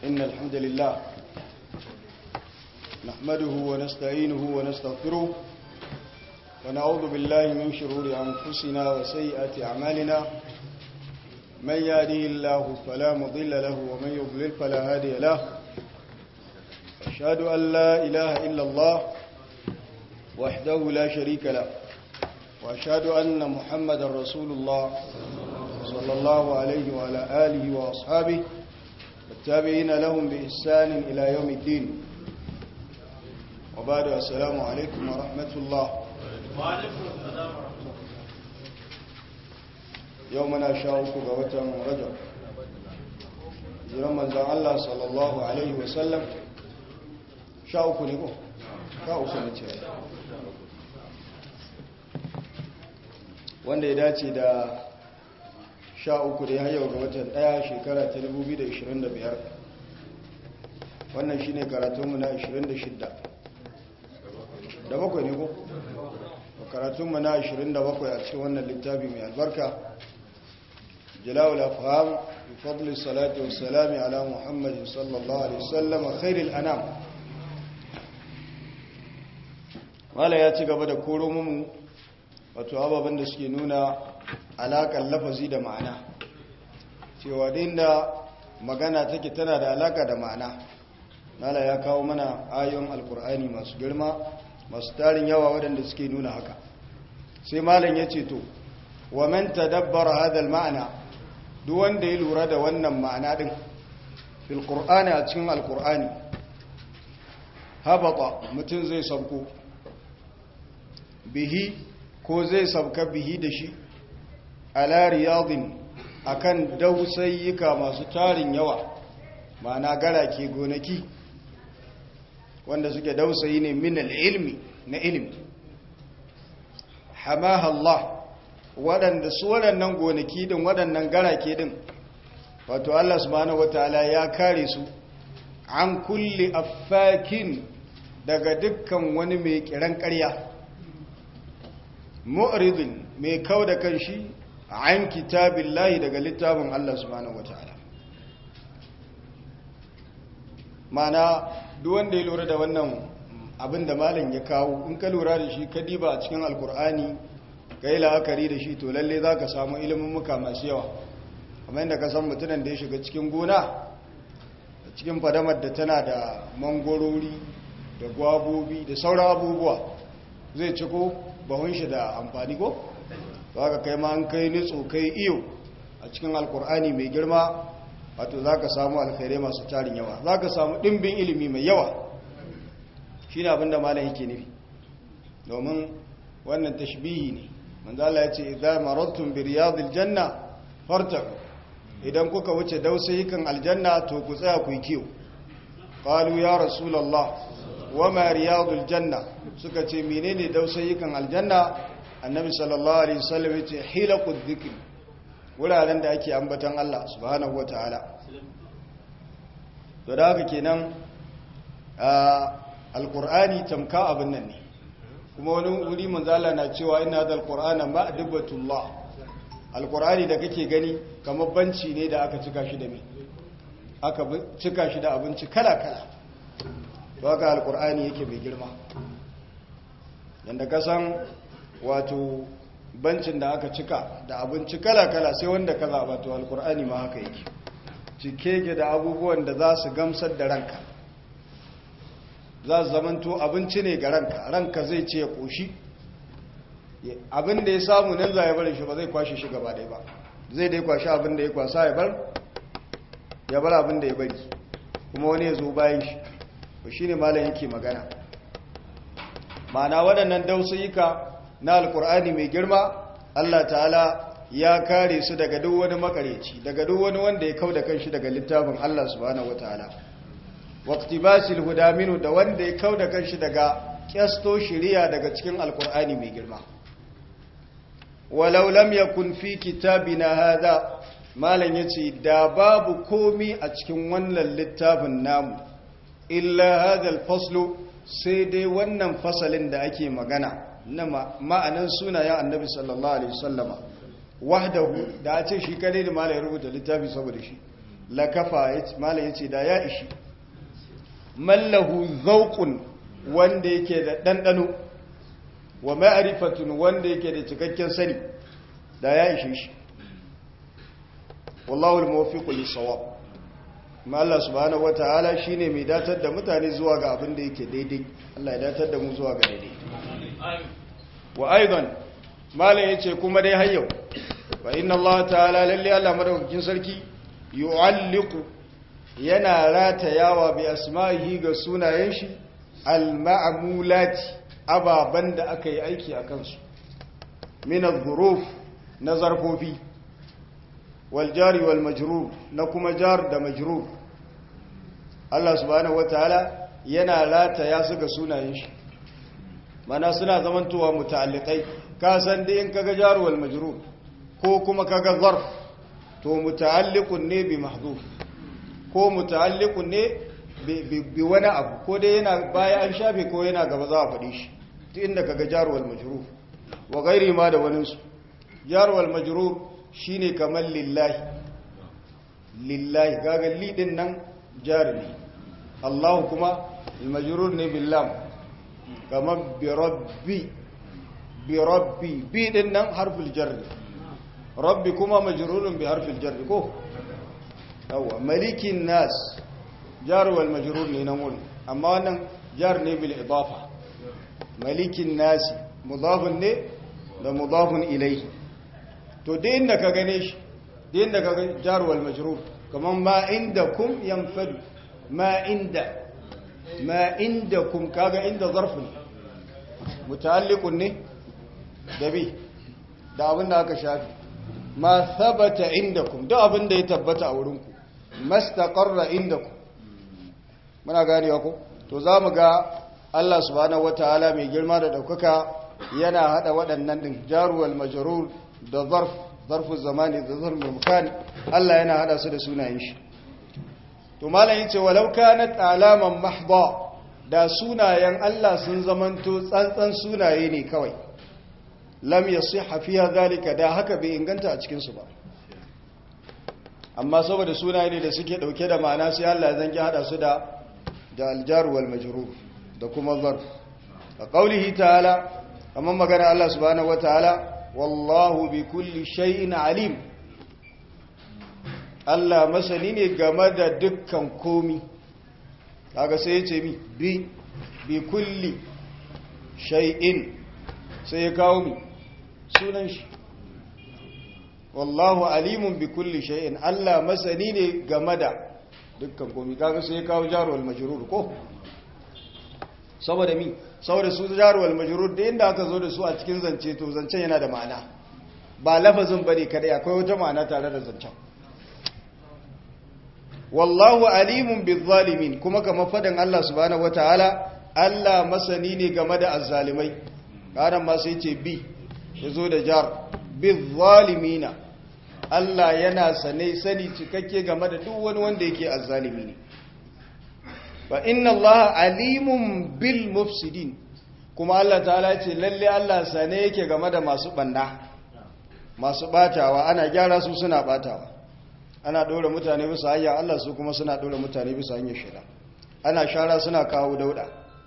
إن الحمد لله نحمده ونستعينه ونستغفره ونعوذ بالله من شرور أنفسنا وسيئات أعمالنا من يهده الله فلا مضل له ومن يضلل فلا هادي له أشهد أن لا إله إلا الله وحده لا شريك له وأشهد أن محمد رسول الله صلى الله عليه وعلى آله وأصحابه والتابعين لهم بإحسان إلى يوم الدين وبعد السلام عليكم ورحمة الله وعليكم السلام ورحمة الله يومنا شاوك قوة رجب jiran manzan Allah sallallahu Alaihi wasallam sha uku ne ko? sha uku ne ce wanda ya dace da sha uku da ya yau ga watan daya shekara ta 2025 wannan shi ne karatunmu na 26 da bakwai ne ko? karatunmu na 27 a cikin wannan littafi mai albarka jalawul afham bi fadli salati wa salami ala muhammadin sallallahu alaihi wasallam khairil anam wala ya ci gaba da koro mu wato ababen da suke nuna alaƙar lafazi da ma'ana cewa da magana take tana da alaƙa da ma'ana nala ya kawo mana ayon alkur'ani masu girma masu tarin yawa waɗanda suke nuna haka sai malam ya ce to wa man tadabbara hadal ma'ana duk wanda ya lura da wannan ma'ana din fil qur'ani a cikin alkur'ani habata mutum zai sabko bihi ko zai sabka bihi da shi ala riyadin akan dausayyuka masu tarin yawa ma'ana garake gonaki wanda suke dausayi ne min ilmi na ilmi hamaha Allah waɗanda su waɗannan gonaki din waɗannan garake din wato Allah subhanahu wataala ya kare su an kulli affakin daga dukkan wani mai kiran ƙarya mu'ridin mai kau da kan shi an kitabin lahi daga littafin Allah subhanahu wata'ala mana duk wanda ya lura da wannan abin da malam ya kawo in ka lura da shi ka diba a cikin alkur'ani ka yi la'akari da shi to lalle za ka samu ilimin muka masu yawa kamar yadda ka san mutunan da ya shiga cikin gona cikin fadamar da tana da mangorori da gwabobi da sauran abubuwa zai ciko bahun shi da amfani ko za ka kai ma an kai nitso kai iyo a cikin alkur'ani mai girma wato za ka samu alkhairai masu tarin yawa za ka samu ɗimbin ilimi mai yawa shi ne abinda malam yake nufi domin wannan tashbihi ne manzala ya ce idan marattun bi riyadil janna fartaku idan kuka wuce dausayikan aljanna to ku tsaya ku yi kiyo qalu ya rasulullah wama riyadul janna suka ce menene dausayikan aljanna annabi sallallahu alaihi wasallam yace hilaqud dhikr wuraren da ake ambatan Allah subhanahu wataala to da haka kenan alqur'ani tamka abin nan ne kuma wani wuri manzala na cewa inna hadal qur'ana ma'dibatullah alqur'ani da kake gani kamar banci ne da aka cika shi da me aka cika shi da abinci kala kala to haka alqur'ani yake mai girma yanda ka san wato bancin da aka cika da abinci kala-kala sai wanda ka zaɓa to alkur'ani ma haka yake cike ke da abubuwan da za su gamsar da ranka za su zamanto abinci ne ga ranka ranka zai ce ya ƙoshi abin da ya samu nan za ya bari shi ba zai kwashe shi gaba ɗaya ba zai dai kwashe abin da ya kwasa ya bar ya bar abin da ya bari kuma wani ya zo bayan shi ba shi ne malam yake magana ma'ana waɗannan dausayika na alkur'ani mai girma Allah ta'ala ya kare su daga duk wani makareci daga duk wani wanda ya kauda kanshi daga littafin Allah subhanahu wataala waqtibasil huda minu da wanda ya kauda kanshi daga kyasto shiriya daga cikin alkur'ani mai girma walau lam yakun fi kitabina hadha malan yace da babu komi a cikin wannan littafin namu illa hadha alfaslu sai dai wannan fasalin da ake magana na ma'anan sunayen annabi sallallahu alaihi wasallama wahdahu da a ce shi kadai da malai rubuta littafi saboda shi lakafa malam yace da ya ishi mallahu zauqun wanda yake da dandano wa ma'rifatun wanda yake da cikakken sani da ya ishe shi wallahu al-muwaffiqu lis-sawab ma Allah subhanahu wataala shine mai datar da mutane zuwa ga abin da yake daidai Allah ya datar da mu zuwa ga daidai wa aidan malam yace kuma dai har yau wa inna Allah ta'ala lalle Allah madaukakin sarki yu'alliqu yana ratayawa bi asma'ihi ga sunayen shi al-ma'mulati ababan da aka yi aiki a kansu min adh-dhuruf na zarfofi wal jari wal majrur na kuma jar da majrur Allah subhanahu wataala yana rataya su ga sunayen shi mana suna zamantowa muta'alliqai ka san dai in kaga jar wal majrur ko kuma kaga zarf to muta'alliqun ne bi mahdhuf ko muta'alliqun ne bi wani abu ko dai yana baya an shafe ko yana gaba za a faɗi shi duk inda kaga jar wal majrur wa gairi ma da wani su jar wal majrur shine kamar lillahi lillahi kaga li din nan jar ne Allah kuma al majrur ne billam kamar bi rabbi bi rabbi bi din nan harful jar rabbi kuma majrurun bi harfil jar ko yawa malikin nas jar wal majrur ne nan wurin amma wannan jar ne bil idafa malikin nas mudafun ne da mudafun ilayhi to da inda ka gane shi da inda ka ga jar wal majrur kaman ma indakum yanfadu ma inda ma indakum kaga inda zarf ne muta'alliqun ne da bi da abin da aka shafi ma thabata indakum duk abin da ya tabbata a wurinku mastaqarra indakum muna ganewa ko to zamu ga Allah subhanahu wataala mai girma da daukaka yana hada waɗannan din jaruwal majrur da zarf zarfu zamani da zarful makan Allah yana hada su da sunayen shi to malam yace walau kanat alaman mahdha da sunayen Allah sun zamanto tsantsan sunaye ne kawai lam yasihha fiha zalika da haka bai inganta a cikin su ba amma saboda sunaye ne da suke dauke da ma'ana sai Allah ya zanki hada su da da aljar wal majrur da kuma zarf a qaulihi ta'ala amma magana Allah subhanahu wataala wallahu bi kulli shay'in alim Allah masani ne game da dukkan komi kaga sai ya ce mi bi bi kulli shay'in sai ya kawo mi sunan shi wallahu alimun bi kulli shay'in Allah masani ne game da dukkan komi kaga sai ya kawo jarwal majrur ko saboda mi saboda su jarwal majrur da inda aka zo da su a cikin zance to zancen yana da ma'ana ba lafazin bane kadai akwai wata ma'ana tare da zancen wallahu alimun bi zalimin kuma kamar fadan Allah subhanahu wataala Allah masani ne game da azzalimai karan ma sai ce bi yazo da jar bi zalimina Allah yana sane sani cikakke game da duk wani wanda yake azzalimi ne fa inna Allah alimun bil mufsidin kuma Allah ta'ala ce lalle Allah sane yake game da masu banda masu batawa ana gyara su suna batawa ana dora mutane bisa hanya Allah su kuma suna dora mutane bisa hanyar shida ana shara suna kawo dauda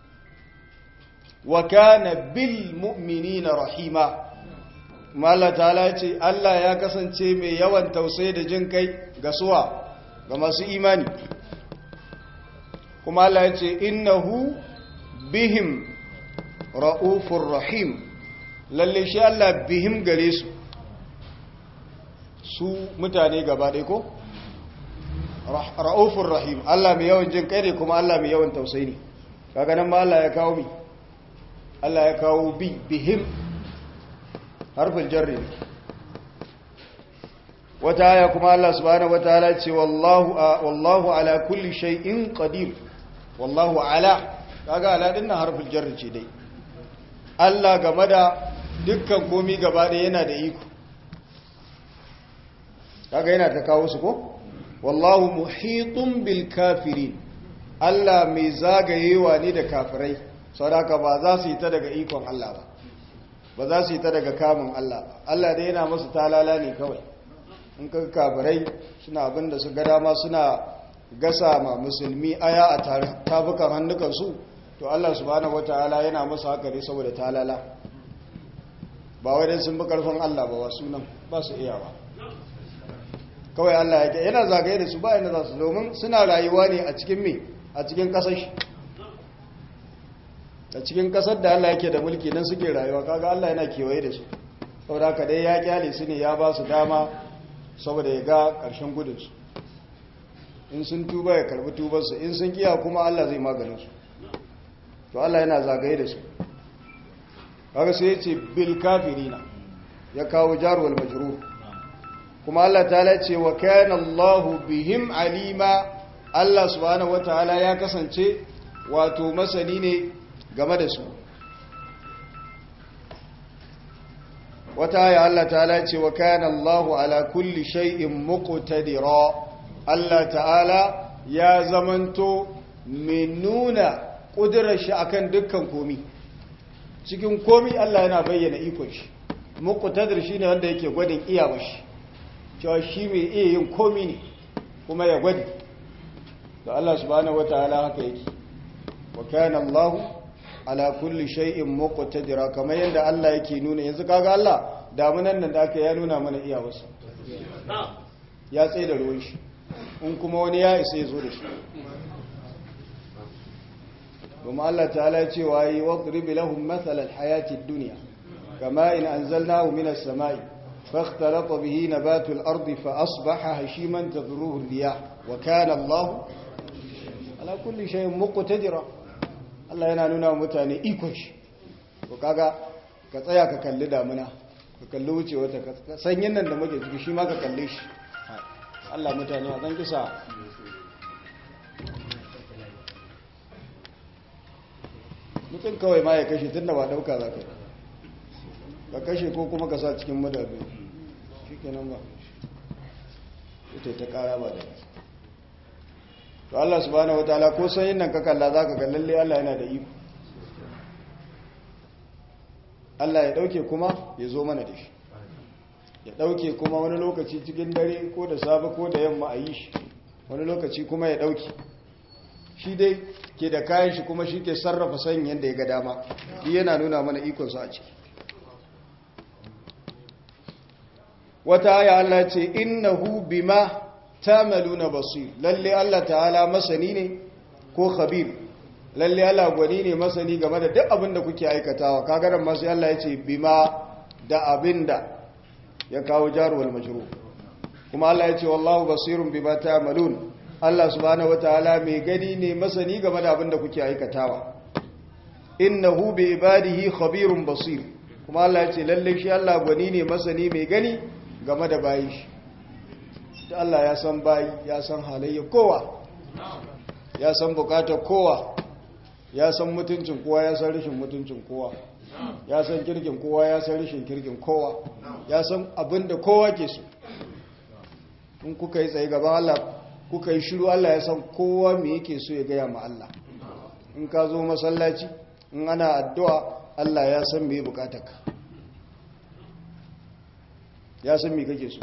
wa kana bil mu'minina rahima Allah ta'ala ce Allah ya kasance mai yawan tausayi da jin kai ga suwa ga masu imani kuma Allah ya ce innahu bihim ra'ufur rahim lalle shi Allah bihim gare su su mutane gaba ɗaya ko ra'ufur rahim Allah mai yawan jin kai ne kuma Allah mai yawan tausayi ne kaga nan ma Allah ya kawo mi Allah ya kawo bi bihim harfin jarri wata aya kuma Allah subhanahu wataala ce wallahu wallahu ala kulli shay'in qadir wallahu ala kaga ala din nan harfin jarri ce dai Allah game da dukkan komi gaba ɗaya yana da iko kaga yana ta kawo su ko wallahu muhitun bil kafirin Allah mai zagayewa ne da kafirai saboda ba za su yi ta daga ikon Allah ba ba za su yi ta daga kamun Allah ba Allah dai yana musu talala ne kawai in ka kafirai suna abin da su ga dama suna gasa ma musulmi aya a tafukan hannukansu to Allah subhanahu wataala yana masa haka ne saboda talala ba wadai sun bi karfin Allah ba wasu nan ba su iya ba kawai Allah ya yana zagaye da su ba yana za su domin suna rayuwa ne a cikin me a cikin kasar shi a cikin kasar da Allah yake da mulki nan suke rayuwa kaga Allah yana kewaye da su saboda haka dai ya kyale su ne ya ba su dama saboda ya ga ƙarshen gudunsu in sun tuba ya karbi tubarsu in sun kiya kuma Allah zai maganin su to Allah yana zagaye da su kaga sai ya ce bil kafirina ya kawo jarwal majrur kuma Allah ta ce wa kana Allahu bihim alima Allah subhanahu wataala ya kasance wato masani ne game da su wata aya Allah ta'ala ce wa kana Allahu ala kulli shay'in muqtadira Allah ta'ala ya zamanto mai nuna kudurar shi akan dukkan komi cikin komi Allah yana bayyana ikon shi muqtadir shine wanda yake gwadin iyawar shi cewa shi mai iya yin komi ne kuma ya gwadi da Allah subhanahu wataala haka yake wa kana Allahu ala kulli shay'in muqtadira kamar yadda Allah yake nuna yanzu kaga Allah damunan nan da aka ya nuna mana iyawarsa ya tsaye da ruwan shi in kuma wani ya isa ya zo da shi kuma Allah ta'ala ya ce wa yi wadrib lahum mathal al-hayati ad-dunya kama in anzalnahu min as-sama'i فاختلط به نبات الأرض فأصبح هشيما تذروه الرياح وكان الله على كل شيء مقتدرا Allah yana nuna wa mutane ikon shi ko kaga ka tsaya ka kalli damuna ka kalli wuce wata sanyin nan da muke ciki shi ma ka kalle shi Allah mutane a zan kisa mutum kawai ma ya kashe tun da ba dauka za ka ka kashe ko kuma ka sa cikin madabi shi kenan ba ita ta kara ba da to Allah subhanahu wataala ko sanyin nan ka kalla zaka ga lalle Allah yana da iko Allah ya dauke kuma ya zo mana da shi ya dauke kuma wani lokaci cikin dare ko da safe ko da yamma a yi shi wani lokaci kuma ya dauke shi dai ke da kayan shi kuma shi ke sarrafa sanyin yadda ya ga dama shi yana nuna mana ikonsa a ciki wata aya Allah ce innahu bima tamaluna basir lalle Allah ta'ala masani ne ko khabir lalle Allah gwani ne masani game da duk abin da kuke aikatawa kaga ran masu Allah ya ce bima da abinda ya kawo jarwal majrur kuma Allah ya ce wallahu basirun bima ta'malun Allah subhanahu wataala mai gani ne masani game da abin da kuke aikatawa innahu bi ibadihi khabirun basir kuma Allah ya ce lalle shi Allah gwani ne masani mai gani game da bayi shi da Allah ya san bayi ya san halayya kowa ya san bukatar kowa ya san mutuncin kowa ya san rashin mutuncin kowa ya san kirkin kowa ya san rashin kirkin kowa ya san abin da kowa ke so in kuka yi tsaye gaban Allah kuka yi shiru Allah ya san kowa me yake so ya gaya ma Allah in ka zo masallaci in ana addu'a Allah ya san me bukatarka ya san me kake so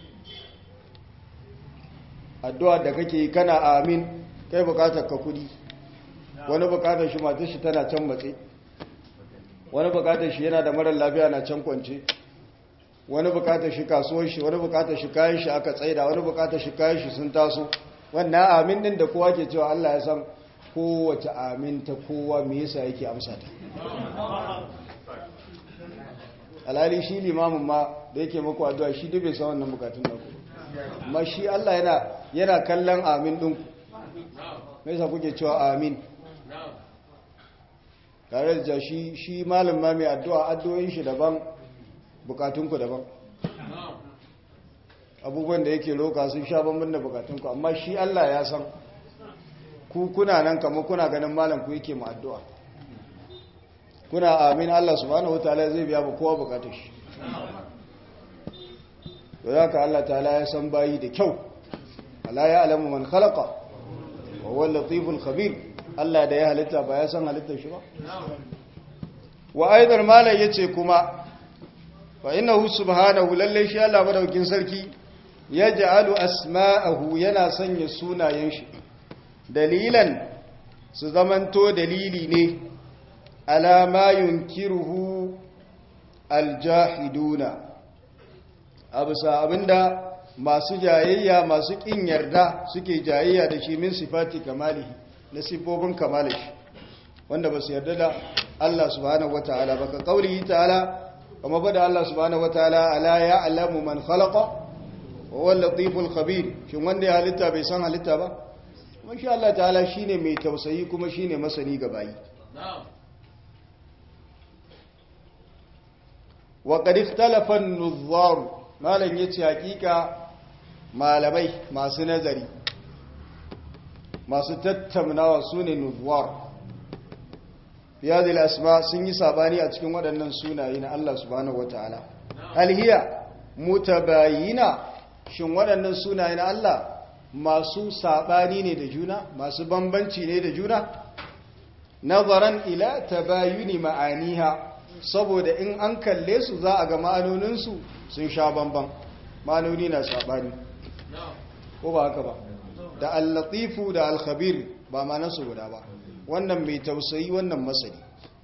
addu'a da kake yi kana amin kai bukatar ka kudi wani bukatar shi matar shi tana can matse wani bukatar shi yana da marar lafiya na can kwance wani bukatar shi kasuwar shi wani bukatar shi kayan shi aka tsaida wani bukatar shi kayan shi sun taso wannan amin din da kowa ke cewa Allah ya san kowace amin ta kowa me yasa yake amsa ta alhali shi limamin ma da yake muku addu'a shi duk bai san wannan bukatun naku amma shi Allah yana yana kallon amin ɗinku me yasa kuke cewa amin tare da shi shi malam ma mai addu'a addu'o'in shi daban bukatunku daban abubuwan da yake roka sun sha bambam da bukatunku amma shi Allah ya san ku kuna nan kamar kuna ganin malam ku yake mu addu'a kuna amin Allah subhanahu wataala zai biya ba kowa bukatar shi to zaka Allah ta'ala ya san bayi da kyau ala ya alamu man khalaqa wa huwa al-latiful khabir Allah da ya halitta ba ya san halittar shi ba wa aidar malai yace kuma fa innahu subhanahu lalle shi Allah madaukin sarki yaj'alu asma'ahu yana sanya sunayen shi dalilan su zamanto dalili ne alama yunkiruhu aljahiduna abusa abinda masu jayayya masu kin yarda suke jayayya da shi min sifati kamalihi na sifofin kamalishi wanda ba su yarda da Allah subhanahu wataala ba ka kaulihi ta'ala kuma bada Allah subhanahu wataala ala ya'lamu man khalaqa wa huwa al-latiful khabir shin wanda ya halitta bai san halitta ba kuma shi Allah ta'ala shine mai tausayi kuma shine masani ga bayi wa qad ikhtalafa an-nuzzar malan yace hakika malamai masu nazari masu tattaunawa sune nuzzar fi hadhihi al-asma sun yi sabani a cikin waɗannan sunaye na Allah subhanahu wataala hal hiya mutabayina shin waɗannan sunaye na Allah masu saɓani ne da juna masu bambanci ne da juna nazaran ila tabayuni ma'aniha saboda in an kalle su za a ga ma'anoninsu sun sha bamban ma'anoni na saɓani ko ba haka ba da al-latifu da al-khabir ba manansu guda ba wannan mai tausayi wannan masani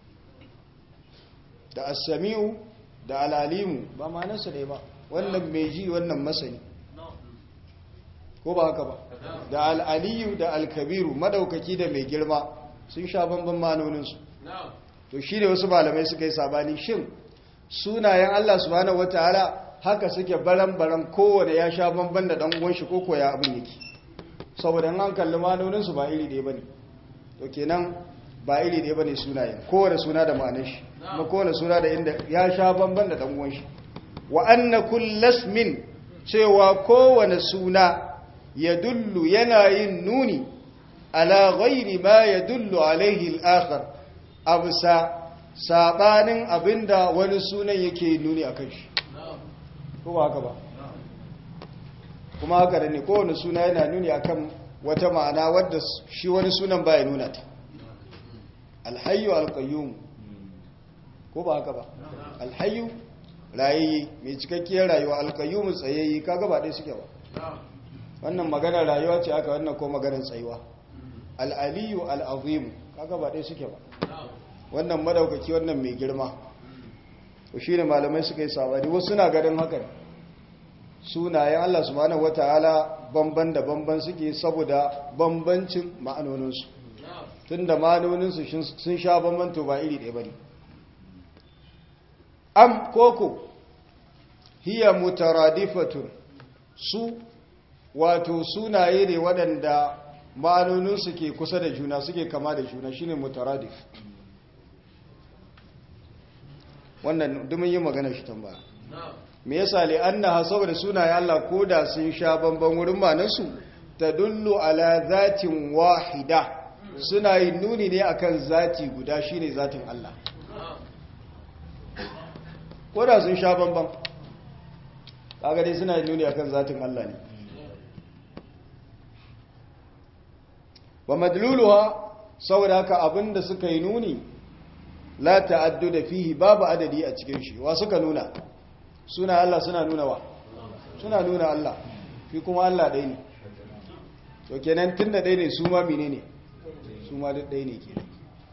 da as-sami'u da al-alimu ba manansu ne ba wannan mai ji wannan masani ko ba haka ba da al'aliyu da alkabiru madaukaki da mai girma sun sha bamban manoninsu to shi ne wasu malamai suka yi sabani shin sunayen Allah subhanahu wataala haka suke baran-baran kowane ya sha bamban da dan uwan shi koko ya abin yake saboda an kalli manoninsu ba iri ɗaya bane to kenan ba iri ɗaya bane sunayen kowane suna da ma'anar shi kuma kowane suna da inda ya sha bamban da dan uwan shi wa anna kullasmin cewa kowane suna ya dullu yana yin nuni ala ghairi ma ya dullu alaihi al'akhar abusa sabanin abinda wani sunan yake nuni a shi ko ba haka ba kuma haka da ne kowane suna yana nuni akan wata ma'ana wadda shi wani sunan ba ya nuna ta alhayu alkayyum ko ba haka ba alhayu rayayye mai cikakkiyar rayuwa alkayyum tsayayye kaga ba dai suke ba wannan maganar rayuwa ce aka wannan ko maganar tsayuwa al'aliyu al'azimu kaga ba ɗaya suke ba wannan madaukaki wannan mai girma ko shi ne malamai suka yi sabani wasu suna ganin hakan sunayen Allah subhanahu wata'ala bamban da bamban suke saboda bambancin ma'anoninsu tun da ma'anoninsu sun sha bamban to ba iri ɗaya ba ne am koko hiya mutaradifatun su wato sunaye ne waɗanda ma'anoninsu ke kusa da juna suke kama da juna shine mutaradif wannan dumin yin magana shi tambaya me yasa li annaha saboda sunaye Allah koda sun sha bamban wurin manansu tadullu ala zatin wahida suna yin nuni ne akan zati guda shine zatin Allah koda sun sha bamban kaga dai suna yin nuni akan zatin Allah ne wa madluluha saboda haka abinda suka yi nuni la ta'addu da fihi babu adadi a cikin shi wa suka nuna suna Allah suna nuna wa suna nuna Allah fi kuma Allah ɗaya ne to kenan tunda ɗaya ne su ma menene su ma duk ɗaya ne kenan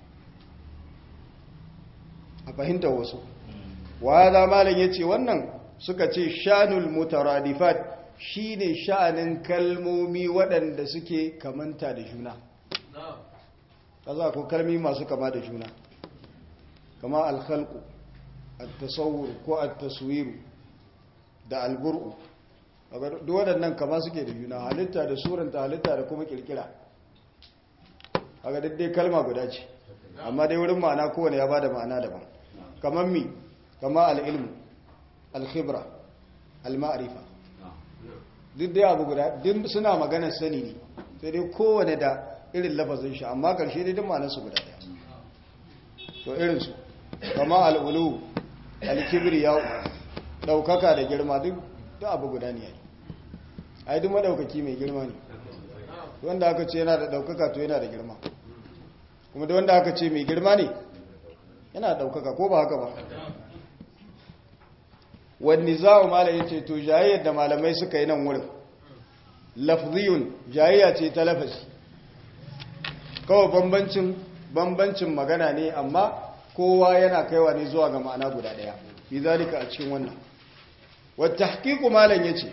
a fahimta wasu wa hada malam yace wannan suka ce shanul mutaradifat shine sha'anin kalmomi waɗanda suke kamanta da juna kaza ko kalmi masu kama da juna kama alkhalqu at-tasawwur ko at-taswir da al-bur'u duk waɗannan kama suke da juna halitta da suranta halitta da kuma kirkira kaga dai kalma guda ce amma dai wurin ma'ana kowane ya bada ma'ana daban kamar mi kama al-ilmu al-khibra al-ma'rifa duk dai abu guda duk suna maganar sani ne sai dai kowane da irin lafazin shi amma karshe dai duk ma'anar su guda daya to irin su kama al-ulu al-kibriya daukaka da girma duk duk abu guda ne yayi ai duk madaukaki mai girma ne wanda aka ce yana da daukaka to yana da girma kuma da wanda aka ce mai girma ne yana da daukaka ko ba haka ba wani za'u malam yace to jayayyar da malamai suka yi nan wurin lafziyun jayayya ce ta lafazi kawai bambancin bambancin magana ne amma kowa yana kaiwa ne zuwa ga ma'ana guda daya bi zalika a cikin wannan wata hakiku malam yace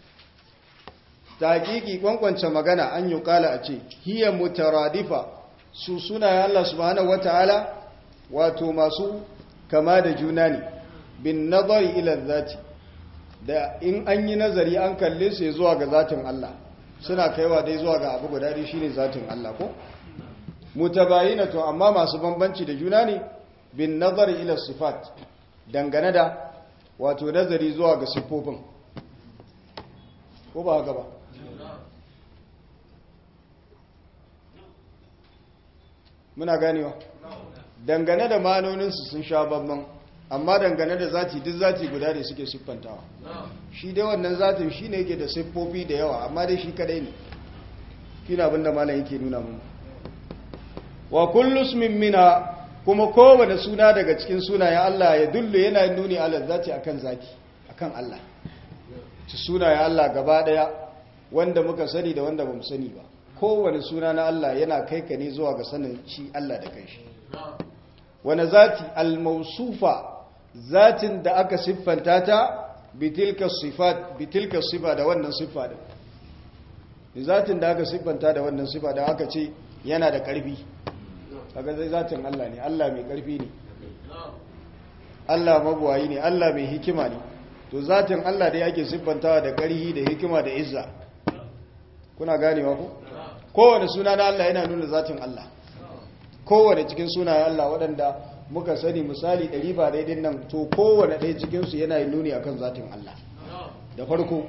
tahqiqi kwankwance magana an yi kala a ce hiya mutaradifa su sunayen Allah subhanahu wataala wato masu kama da juna ne bin nazari ila zati da in an yi nazari an kalle su zuwa ga zatin Allah suna kaiwa dai zuwa ga abu guda dai shine zatin Allah ko mutabayinatu amma masu bambanci da juna ne bin nazari ila sifat dangane da wato nazari zuwa ga siffofin ko ba haka ba muna ganewa dangane da manoninsu sun sha babban amma dangane da zati duk zati guda ne suke siffantawa shi dai wannan zatin shi ne yake da siffofi da yawa amma dai shi kadai ne kina abinda malam yake nuna mun wa kullu ismin mina kuma kowane suna daga cikin sunayen Allah ya dullu yana nuni ala zati akan zati akan Allah ci sunayen Allah gaba daya wanda muka sani da wanda bamu sani ba kowane suna na Allah yana kai ka ne zuwa ga sanin shi Allah da kai shi wani zati al-mausufa zatin da aka siffanta ta bitilka sifat bitilka sifa da wannan siffa din zatin da aka siffanta da wannan siffa da aka ce yana da karfi kaga zai zatin Allah ne Allah mai karfi ne Allah mabuwayi ne Allah mai hikima ne to zatin Allah dai ake siffantawa da karhi da hikima da izza kuna ganewa ko kowane suna na Allah yana nuna zatin Allah kowane cikin sunayen Allah waɗanda muka sani misali ɗari ba daidai nan to kowane ɗaya cikinsu yana yin nuni akan zatin Allah da farko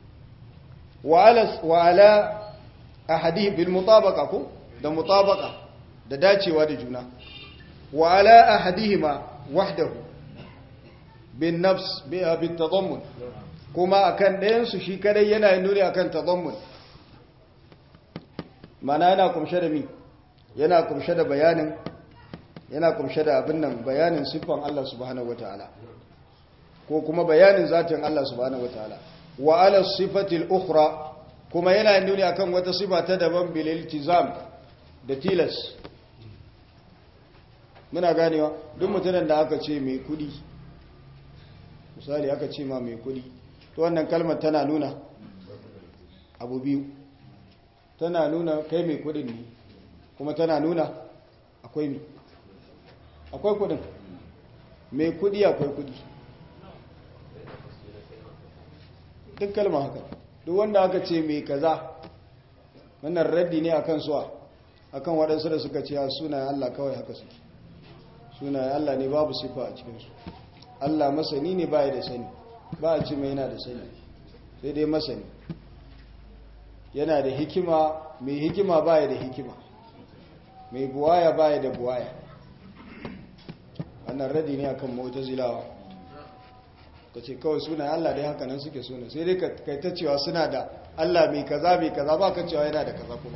wa ala ahadi bil mutabaka ko da mutabaka da dacewa da juna wa ala ahadihima wahdahu bin nafs bi bit tadammun kuma akan ɗayan su shi kadai yana yin nuni akan tadammun mana yana kumshe da mi yana kumshe da bayanin yana kumshe da abin nan bayanin siffan Allah subhanahu wataala ko kuma bayanin zatin Allah subhanahu wataala wa ala sifatil ukhra kuma yana nuni akan wata sifa ta daban bil iltizam da tilas muna ganewa duk mutumin da aka ce mai kudi misali aka ce ma mai kudi to wannan kalmar tana nuna abu biyu tana nuna kai mai kudin ne kuma tana nuna akwai mi akwai kudin mai kudi akwai kudi duk kalma haka duk wanda aka ce mai kaza wannan raddi ne akan suwa akan waɗansu da suka ce sunayen Allah kawai haka suke sunayen Allah ne babu sifa a cikinsu Allah masani ne baya da sani ba a ce mai yana da sani sai dai masani yana da hikima mai hikima baya da hikima mai buwaya baya da buwaya wannan radi ne akan mu'tazilawa kace kawai suna Allah dai haka nan suke suna sai dai kai ta cewa suna da Allah mai kaza mai kaza ba ka cewa yana da kaza kuma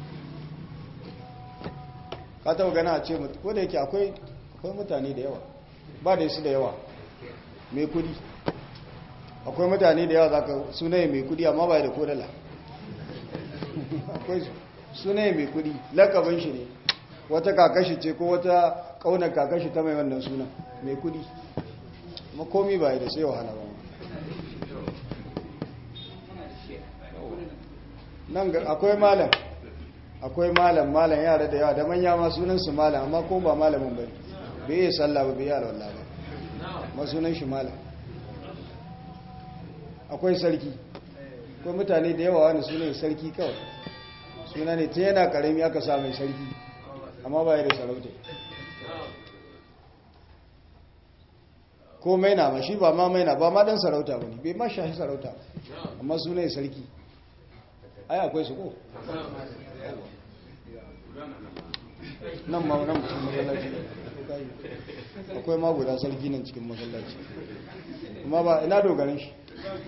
ka taba gana a ce ko da yake akwai akwai mutane da yawa ba da su da yawa mai kudi akwai mutane da yawa zaka sunaye mai kudi amma ba da kodala akwai sunaye mai kudi lakabin shi ne wata kakashi ce ko wata kaunar kakashi ta mai wannan suna mai kudi makomi ba da sai wahala ba nan akwai malam akwai malam malam yara da yawa da manya ma sunansu malam amma ko ba malamin ba bai yi sallah ba bai yi alwallah ba ma sunan shi malam akwai sarki akwai mutane da yawa wani sunan sarki kawai suna ne ta yana karami aka sa mai sarki amma ba da sarauta ko maina ma shi ba ma maina ba ma dan sarauta ba ne bai ma shahi sarauta amma sunan sarki ai akwai su ko nan ma nan cikin masallaci akwai ma guda sarki nan cikin masallaci amma ba ina dogarin shi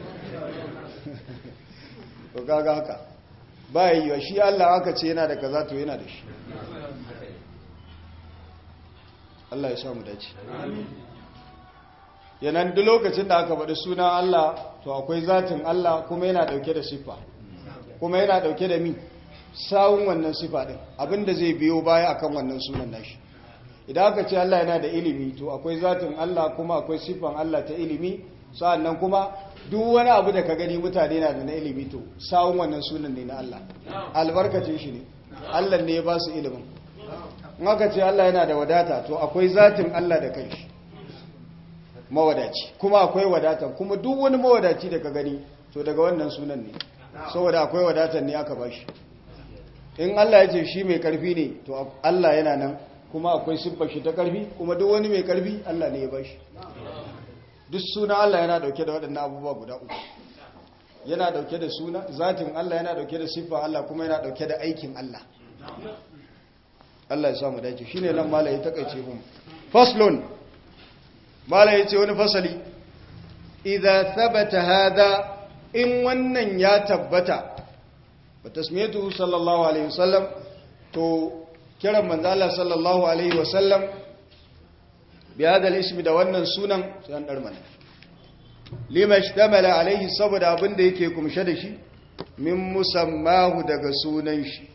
to kaga haka ba yi wa shi Allah aka ce yana da kaza to yana da shi Allah ya samu dace yanan duk lokacin da aka faɗi sunan Allah to akwai zatin Allah kuma yana ɗauke da siffa kuma yana ɗauke da mi sawun wannan siffa ɗin abinda zai biyo baya akan wannan sunan nashi idan aka ce Allah yana da ilimi to akwai zatin Allah kuma akwai siffan Allah ta ilimi sa'annan kuma duk wani abu da ka gani mutane na da na ilimi to sawun wannan sunan ne na Allah albarkacin shi ne Allah ne ya ba su ilimin in aka ce Allah yana da wadata to akwai zatin Allah da kanshi mawadaci kuma akwai wadatan kuma duk wani mawadaci da ka gani to daga wannan sunan ne saboda akwai wadatan ne aka bashi in Allah ya ce shi mai karfi ne to Allah yana nan kuma akwai siffar shi ta karfi kuma duk wani mai karfi Allah ne ya bashi duk suna Allah yana dauke da waɗannan abubuwa guda uku yana dauke da suna zatin Allah yana dauke da siffar Allah kuma yana dauke da aikin Allah Allah ya samu dace shine nan malai ta kaice mu faslun malai yace wani fasali idza thabata hada in wannan ya tabbata wa tasmiyatu sallallahu alaihi wasallam to kiran manzo Allah sallallahu alaihi wasallam bi hada ismi da wannan sunan sai an dar mana lima ishtamala alaihi saboda abin da yake kumshe da shi min musammahu daga sunan shi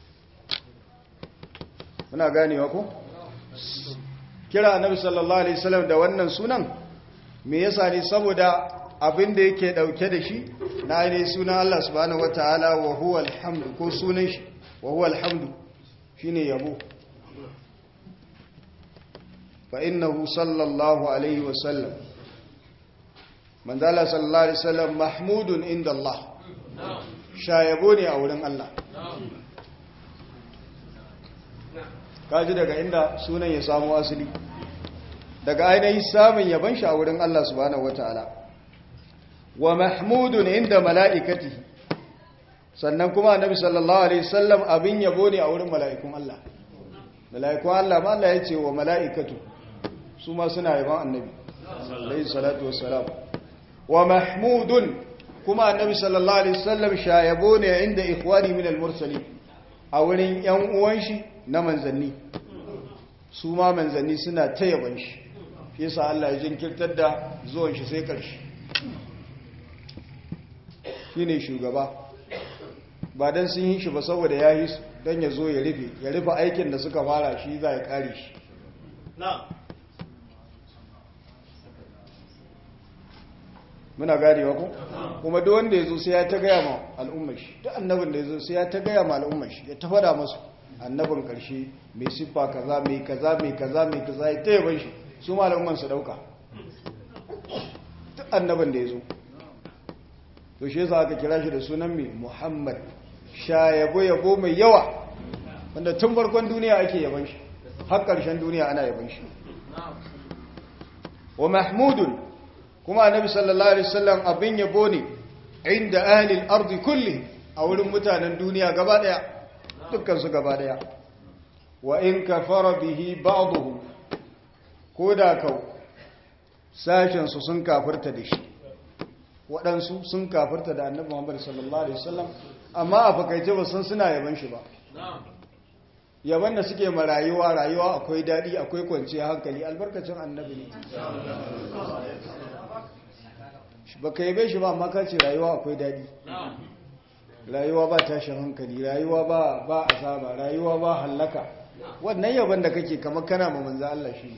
muna ganewa ko kira annabi sallallahu alaihi wasallam da wannan sunan me yasa ne saboda abin da yake dauke da shi na ne sunan Allah subhanahu wataala wa huwa alhamdu ko sunan shi wa huwa alhamdu shine yabo fa innahu sallallahu alaihi wasallam manzala sallallahu alaihi wasallam mahmudun inda Allah shayabo ne a wurin Allah kaji daga inda sunan ya samu asali daga ainihin samun yaban shi a wurin Allah subhanahu wataala wa mahmudun inda mala'ikatihi sannan kuma annabi sallallahu alaihi wasallam abin yabo ne a wurin mala'ikun Allah mala'ikun Allah ma Allah ya ce wa mala'ikatu su ma suna yaban annabi alaihi salatu wassalam wa mahmudun kuma annabi sallallahu alaihi wasallam shayabo ne inda ikhwani min al-mursalin a wurin yan uwan shi na manzanni su ma manzanni suna ta yaban shi shi yasa Allah ya jinkirtar da zuwan shi sai karshe shine shugaba ba dan sun yi shi ba saboda ya yi su dan ya zo ya rufe ya rufe aikin da suka fara shi za ya kare shi muna ganewa ko kuma duk wanda ya zo sai ya ta gaya ma al'ummar shi duk annabin da ya zo sai ya ta gaya ma al'ummar shi ya ta fada masu annabin karshe mai siffa kaza mai kaza mai kaza mai kaza ya ta yaban shi su ma al'ummar su dauka duk annabin da ya zo to shi yasa aka kira shi da sunan mai muhammad sha yabo yabo mai yawa wanda tun farkon duniya ake yaban shi har ƙarshen duniya ana yaban shi wa mahmudun kuma annabi sallallahu alaihi wasallam abin yabo ne inda ahli al-ardi kulli a wurin mutanen duniya gaba daya dukkan su gaba daya wa in kafara bihi ba'dahu koda kau sashen su sun kafirta da shi waɗansu sun kafirta da annabi Muhammad sallallahu alaihi wasallam amma a fakaice ba san suna yaban shi ba yaban da suke ma rayuwa rayuwa akwai daɗi akwai kwanciyar hankali albarkacin annabi ne ba ka yabe shi ba amma ka ce rayuwa akwai daɗi rayuwa ba tashin hankali rayuwa ba ba azaba rayuwa ba hallaka wannan yaban da kake kamar kana ma manzo Allah shi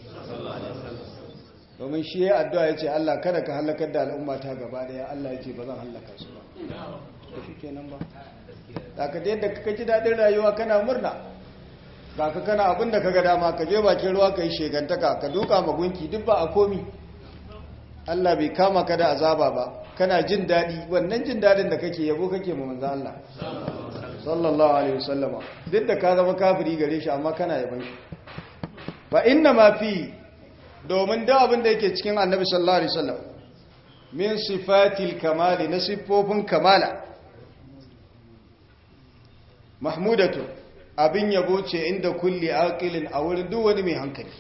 domin shi ya addu'a ya ce Allah kada ka hallakar da al'umma ta gaba daya Allah ya ce ba zan hallaka su ba shi kenan ba da ka yadda ka ji daɗin rayuwa kana murna ga ka kana abin da ka ga dama ka je bakin ruwa ka yi shegantaka ka duka magunki duk ba a komi Allah bai kama ka da azaba ba kana jin daɗi wannan jin daɗin da kake yabo kake ma manzo Allah sallallahu alaihi wasallama duk da ka zama kafiri gare shi amma kana yaban shi fa inna ma fi domin da abin da yake cikin annabi sallallahu alaihi wasallam min sifatil kamali na siffofin kamala mahmudatu abin yabo ce inda kulli aqilin a wurin duk wani mai hankali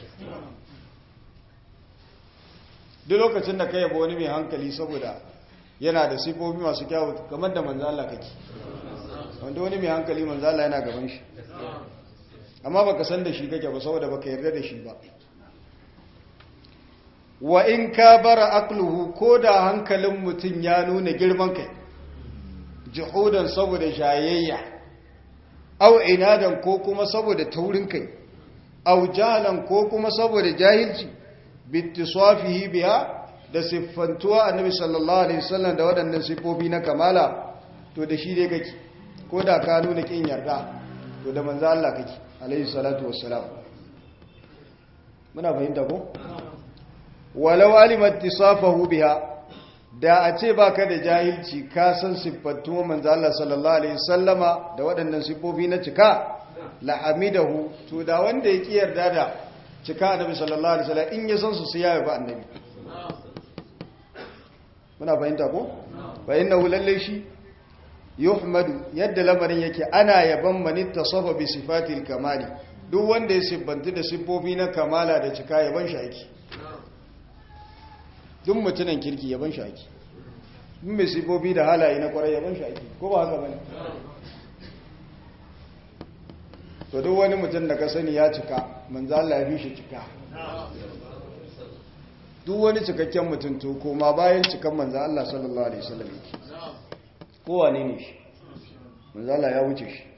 duk lokacin da ka yabo wani mai hankali saboda yana da siffofi masu kyawu kamar da manzo Allah kake wanda wani mai hankali manzo Allah yana gaban shi amma baka san da shi kake ba saboda baka yarda da shi ba wa in ka bara akluhu ko da hankalin mutum ya nuna girman kai jihudan saboda shayayya au inadan ko kuma saboda taurin kai au jahalan ko kuma saboda jahilci bittisafihi biha da siffantuwa annabi sallallahu alaihi wasallam da waɗannan siffofi na kamala to da shi dai kake ko da ka nuna kin yarda to da manzo Allah kake alaihi salatu wassalam muna fahimta ko walau alimat tisafahu biha da a ce baka da jahilci ka san siffantuwa manzo Allah sallallahu alaihi wasallama da waɗannan siffofi na cika la'amidahu to da wanda ya ki yarda da cika annabi sallallahu alaihi wasallam in ya san su sai ya ba annabi muna fahimta ko fa innahu lalle shi yuhmadu yadda lamarin yake ana yaban man tasafa bi sifatil kamali duk wanda ya sibbanta da siffofi na kamala da cika yaban shi ake duk mutunan kirki yaban shi ake duk mai siffofi da halaye na kwarai yaban shi ake ko ba haka bane to duk wani mutum da ka sani ya cika manzo Allah ya fi shi cika duk wani cikakken mutum to koma bayan cikan manzo Allah sallallahu alaihi wasallam yake kowa ne ne shi manzo Allah ya wuce shi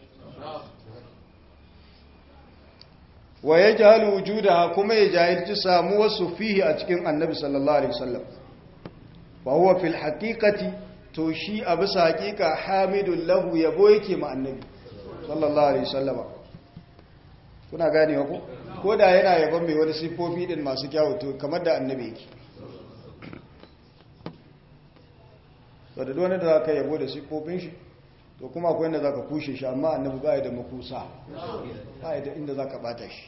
wa yajhalu wujudaha kuma ya jahilci samuwar su fihi a cikin annabi sallallahu alaihi wasallam wa huwa fil haqiqati to shi a bisa haqiqa hamidul lahu yabo yake ma annabi sallallahu alaihi wasallam kuna gane ko ko da yana yaban mai wani sifofi din masu kyawu to kamar da annabi yake to da wani da za ka yabo da sifofin shi to kuma akwai inda za ka kushe shi amma annabi ba da makusa ba da inda za ka bata shi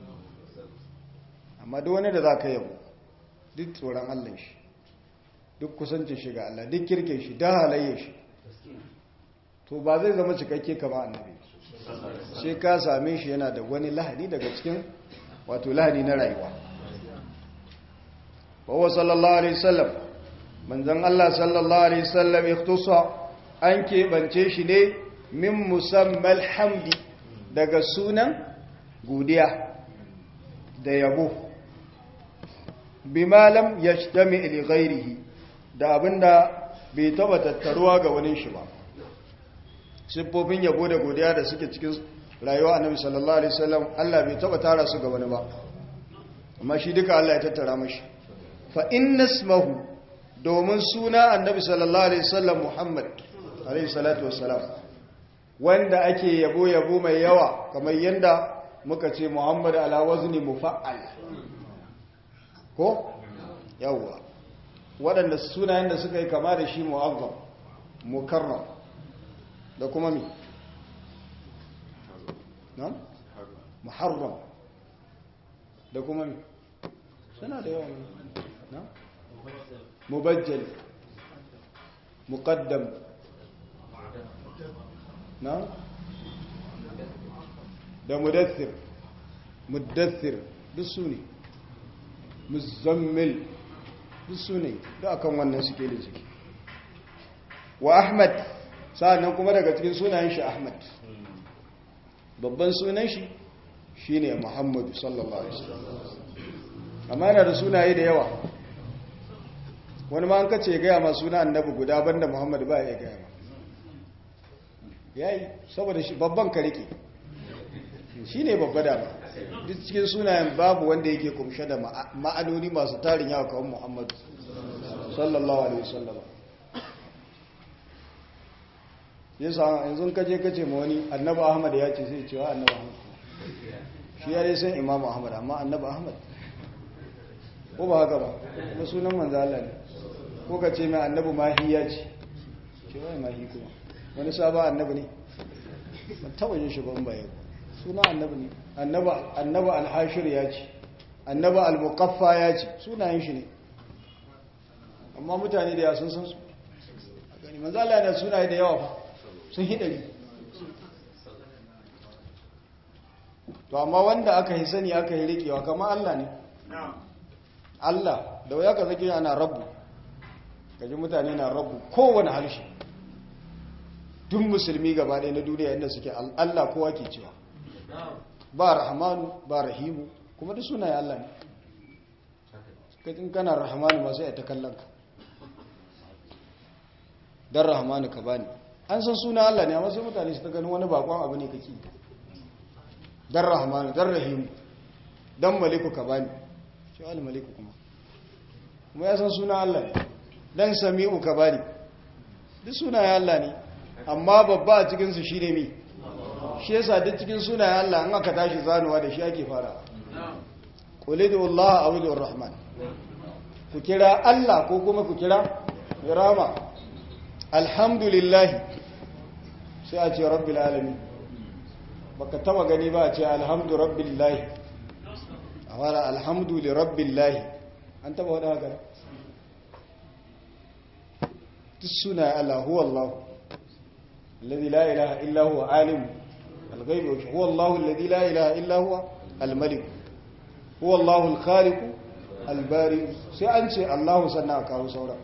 amma da wani da za ka yabo duk tsoron allon shi duk kusancin shi ga Allah duk kirkin shi da halayyar shi to ba zai zama cikakke kama annabi sai ka same shi yana da wani lahani daga cikin wato lahani na rayuwa wawa sallallahu alaihi wasallam manzon Allah sallallahu alaihi wasallam ikhtusa an keɓance shi ne min musammal hamdi daga sunan godiya da yabo bima lam yashtami li ghairihi da abinda bai taba tattaruwa ga wani shi ba siffofin yabo da godiya da suke cikin rayuwa annabi sallallahu alaihi wasallam Allah bai taba tara su ga wani ba amma shi duka Allah ya tattara mashi fa inna ismahu domin suna annabi sallallahu alaihi wasallam Muhammad alaihi salatu wassalam wanda ake yabo yabo mai yawa kamar yanda muka ce Muhammad ala wazni mufa'al ko yawa waɗanda sunayen da suka yi kama da shi mu'azzam mukarram da kuma mi na muharram da kuma mi suna da yawa na mubajjal muqaddam na da mudathir mudathir duk su ne muzammil duk su ne da akan wannan suke da ciki wa ahmad sa'annan kuma daga cikin sunayen shi ahmad babban sunan shi shine muhammadu sallallahu alaihi wasallam amma yana da sunaye da yawa wani ma an kace ya gaya ma suna annabi guda banda muhammadu ba ya gaya ma yayi saboda shi babban ka rike shine babba da ba duk cikin sunayen babu wanda yake kumshe da ma'anoni masu tarin yawa kawai muhammadu sallallahu alaihi wasallam yasa yanzu kaje kace ma wani annabi ahmad ya ce sai cewa annabi ahmad shi ya dai san imam ahmad amma annabi ahmad ko ba haka ba kuma sunan manzo Allah ne ko ka ce mai annabi mahi ya ce ce wai mahi kuma wani sabon annabi ne ban taba yin shi ban baya suna annabi ne annabi alhashir ya ce annabi almukaffa ya ce sunayen shi ne amma mutane da ya sun san su a gani manzala da sunaye da yawa fa sun hidari to amma wanda aka yi sani aka yi rikewa kama Allah ne Allah da waya ka zage ana rabu gaji mutane na rabu kowane harshe duk musulmi gaba ɗaya na duniya inda suke Allah kowa ke cewa ba rahmanu ba rahimu kuma duk sunaye Allah ne in kana rahmanu ma sai a ta kallon ka dan rahmanu ka bani an san suna Allah ne amma sai mutane su ta ganin wani bakon abu ne kake dan rahmanu dan rahim dan maliku ka bani shi al maliku kuma kuma ya san suna Allah ne dan sami'u ka bani duk sunayen Allah ne amma babba a cikin su shine mi shi yasa duk cikin sunayen Allah an aka tashi zanuwa da shi ake fara qulidu Allah awidu rahman ku kira Allah ko kuma ku kira rama alhamdulillah sai a ce rabbil alamin baka taba gani ba a ce alhamdu rabbillahi a fara alhamdu li rabbillahi an taba wada haka duk suna Allah huwa Allah alladhi la ilaha illa huwa alim al-ghaib huwa Allah alladhi la ilaha illa huwa al-malik huwa Allah al-khaliq al-bari sai an ce Allah sannan a kawo sauran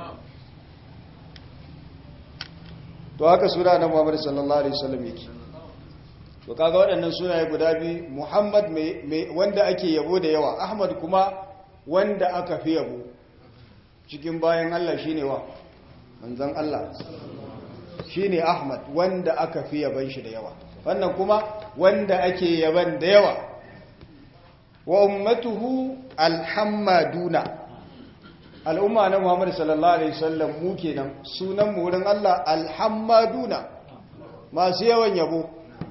to haka suna na Muhammad sallallahu alaihi wasallam yake to kaga waɗannan sunaye guda biyu Muhammad mai wanda ake yabo da yawa Ahmad kuma wanda aka fi yabo cikin bayan Allah shine wa manzon Allah shine Ahmad wanda aka fi yaban shi da yawa wannan kuma wanda ake yaban da yawa wa ummatuhu alhammaduna al'umma na Muhammad sallallahu alaihi wasallam mu kenan sunan mu wurin Allah alhammaduna masu yawan yabo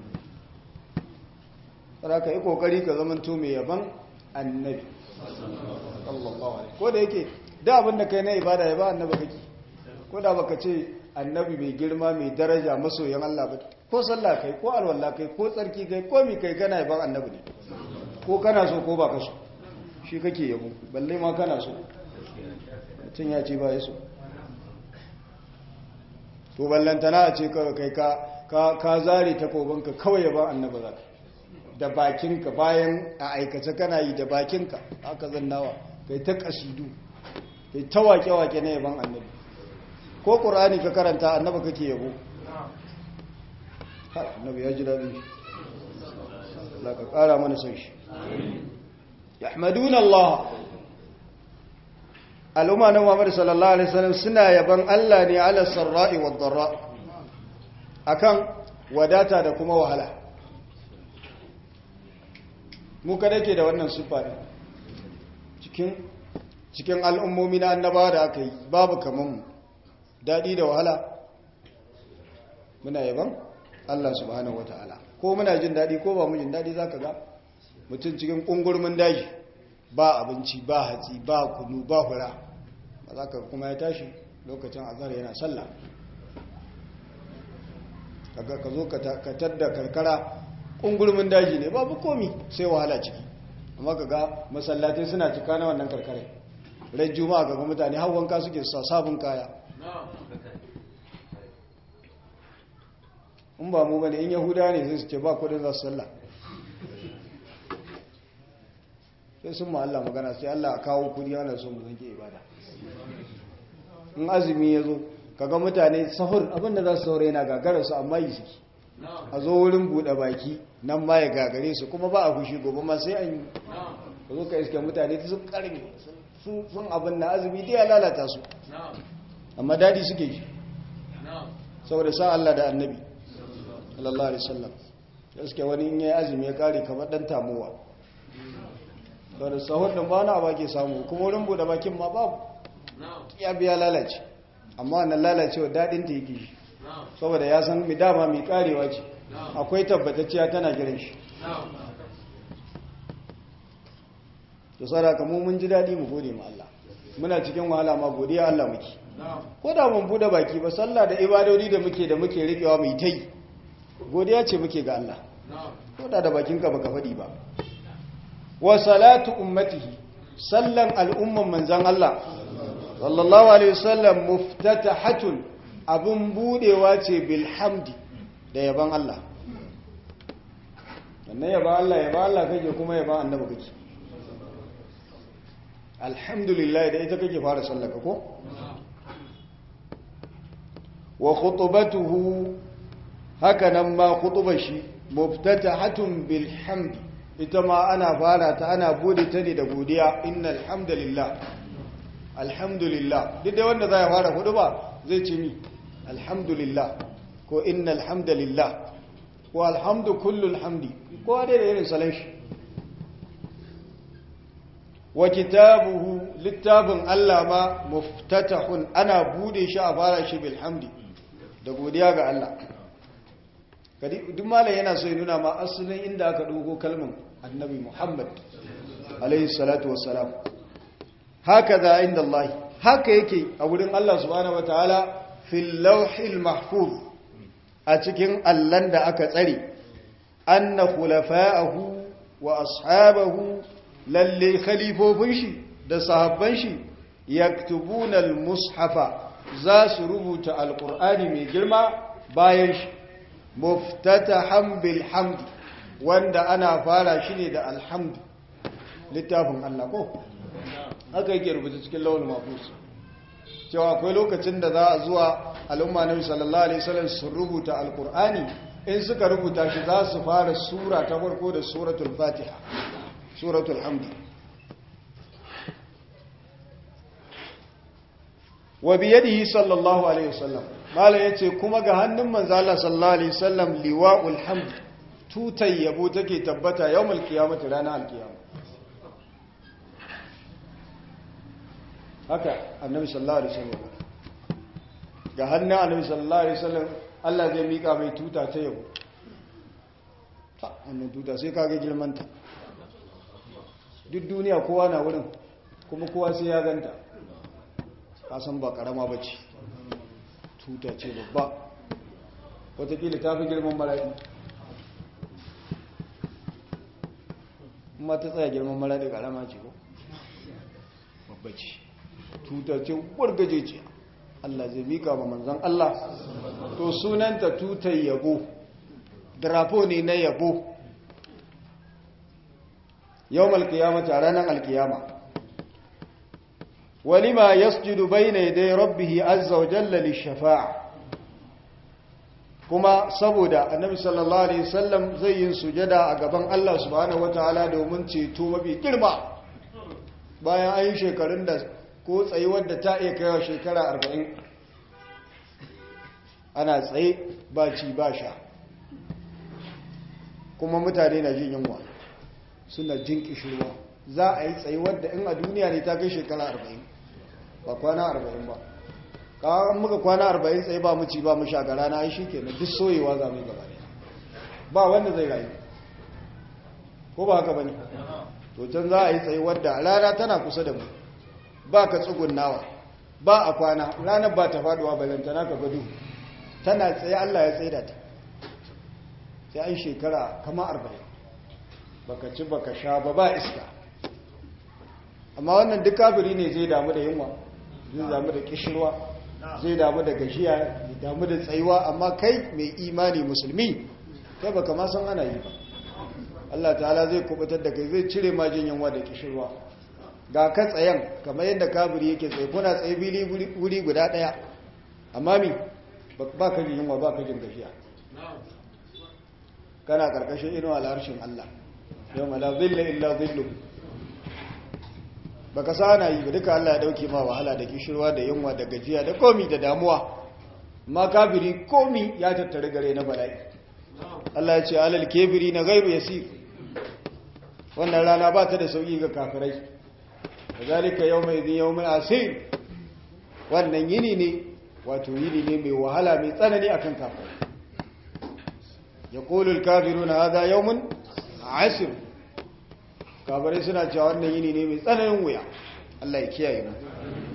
sai ka yi kokari ka zaman to mai yaban annabi sallallahu alaihi ko da yake da abin da kai na ibada ya ba annabi kake ko da baka ce annabi mai girma mai daraja masoyan Allah ba ko sallah kai ko alwala kai ko tsarki kai ko mi kai kana yaban annabi ne ko kana so ko baka so shi kake yabo balle ma kana so mutum ya ce ba ya so to ballantana a ce kawai kai ka ka zare takobinka kawai yaban annabi za ka da bakinka bayan a aikace kana yi da bakinka haka zannawa kai ta kasidu kai ta wake-wake na yaban annabi ko ƙur'ani ka karanta annaba kake yabo annabi ya ji daɗin shi Allah ka ƙara mana son shi yahmadun Allah al'umma na Muhammad sallallahu alaihi wasallam suna yaban Allah ne ala sarra'i wad darra akan wadata da kuma wahala mu kada ke da wannan sifa ne cikin cikin al'ummomi na annabawa da aka yi babu kaman mu daɗi da wahala muna yaban Allah subhanahu wata'ala ko muna jin daɗi ko ba mu jin daɗi za ka ga mutum cikin ƙungurmin daji ba abinci ba hatsi ba kunu ba hura ba za ka kuma ya tashi lokacin azhar yana sallah kaga ka zo ka tadda karkara ƙungurmin daji ne babu komi sai wahala ciki amma ka ga masallatai suna cika na wannan karkarai ran juma'a ga mutane har wanka suke sa sabon kaya in ba mu bane in yahuda ne sai su ce ba kudin za su sallah sai sun ma Allah magana sai Allah a kawo kudi ana so mu zanke ibada in azumi ya zo kaga mutane sahur abinda za su saurayi na gagara su amma yi suke a zo wurin buɗe baki nan ma ya gagare su kuma ba a fushi gobe ma sai an yi ka zo ka iske mutane sun karin sun abin na azumi dai ya lalata su amma dadi suke ji saboda sa Allah da annabi sallallahu alaihi wasallam gaske wani in yayi azumi ya kare kamar dan tamuwa saboda sahur din ba na ba ke samu kuma wurin bude bakin ma babu ya biya lalace amma wannan lalacewa dadin ta yake saboda ya san mi dama mi karewa ce akwai tabbatacciya tana gidan shi to sadaka mu mun ji dadi mu gode ma Allah muna cikin wahala ma godiya Allah muke ko da mun bude baki ba sallah da ibadodi da muke da muke rikewa mai tai godiya ce muke ga Allah ko da da bakinka baka fadi ba wa salatu ummatihi sallan al'umman manzan Allah sallallahu alaihi wasallam muftatahatun abun budewa ce bil hamdi da yaban Allah wannan yaban Allah yaban Allah kake kuma yaban annabi kake alhamdulillah da ita kake fara sallaka ko wa khutbatuhu haka nan ma khutbar shi muftatahatun bil hamdi ita ma ana fara ta ana bude ta ne da godiya innal hamdalillah alhamdulillah duk da wanda za ya fara hudu ba zai ce mi alhamdulillah ko innal hamdalillah ko alhamdu kullul hamdi ko dai da irin salon shi wa kitabuhu littafin Allah ma muftatahun ana bude shi a fara shi bilhamdi da godiya ga Allah kadi duk malam yana so ya nuna ma asalin inda aka dogo kalmar annabi Muhammad alaihi salatu wassalam haka za inda Allah haka yake a wurin Allah subhanahu wataala fil lawhil mahfuz a cikin allan da aka tsare anna khulafa'ahu wa ashabahu lalle khalifofin shi da sahabban shi yaktubuna al-mushafa za su rubuta alqur'ani mai girma bayan shi muftatahan bil hamd wanda ana fara shi ne da alhamd littafin Allah ko haka yake rubuta cikin lawul mahfuz cewa akwai lokacin da za a zuwa al'umma nabi sallallahu alaihi wasallam su rubuta alqur'ani in suka rubuta shi za su fara sura ta farko da suratul fatiha suratul hamdi wa biyadihi sallallahu alaihi wasallam mala yace kuma ga hannun manzo Allah sallallahu alaihi wasallam liwa'ul hamd tutai yabo take tabbata yawmul qiyamati ranar alqiyama haka annabi sallallahu alaihi wasallam ga hannun annabi sallallahu alaihi wasallam Allah zai mika mai tuta ta yabo ta wannan tuta sai kage girmanta duk duniya kowa na wurin kuma kowa sai ya ganta kasan ba karama ba ce tuta ce babba watakila ta fi girman maraɗi kuma ta tsaya girman maraɗi karama ce ko babba ce tuta ce wargaje ce Allah zai mika ba manzan Allah to sunanta tutar yabo drapo ne na yabo yau malkiyama a ranar alkiyama walima yasjudu bayna yaday rabbih azza wa jalla lishafa'a kuma saboda annabi sallallahu alaihi wasallam zai yin sujada a gaban Allah subhanahu wataala domin ceto mafi girma bayan an yi shekarun da ko tsayuwar da ta iya kaiwa shekara 40 ana tsaye ba ci ba sha kuma mutane na jin yunwa suna jin kishirwa za a yi tsayuwar da in a duniya ne ta kai shekara 40 ba kwana arba'in ba kawai muka kwana arba'in tsaye ba mu ci ba mu sha ga rana shi ke duk soyewa za mu yi gaba ba wanda zai rayu ko ba haka ba ne to can za a yi tsaye wadda rana tana kusa da mu ba ka tsugunnawa ba a kwana ranar ba ta faduwa balantana ka gado tana tsaye allah ya tsaye da ta sai an shekara kama arba'in baka ci baka sha ba ba iska amma wannan duk kafiri ne zai damu da yunwa zai damu da kishirwa zai damu da gashiya zai damu da tsayuwa amma kai mai imani musulmi kai baka ma san ana yi ba Allah ta'ala zai kubutar da kai zai cire ma jin yunwa da kishirwa ga ka tsayan kamar yadda kafiri yake tsaye kuna tsaye bili wuri guda daya amma mi ba ka jin yunwa ba ka jin gashiya kana karkashin inuwa al'arshin Allah yau ma la zilla illa zillu baka sana yi ba duka Allah ya dauke ma wahala da kishirwa da yunwa da gajiya da komi da damuwa amma kafiri komi ya tattare gare na bala'i Allah ya ce alal kebiri na gairu yasir wannan rana ba ta da sauki ga kafirai kazalika yawma idhin yawmun asir wannan yini ne wato yini ne mai wahala mai tsanani akan kafirai yaqulu al-kafiruna hadha yawmun asir kabarai suna cewa wannan yini ne mai tsananin wuya Allah ya kiyaye mu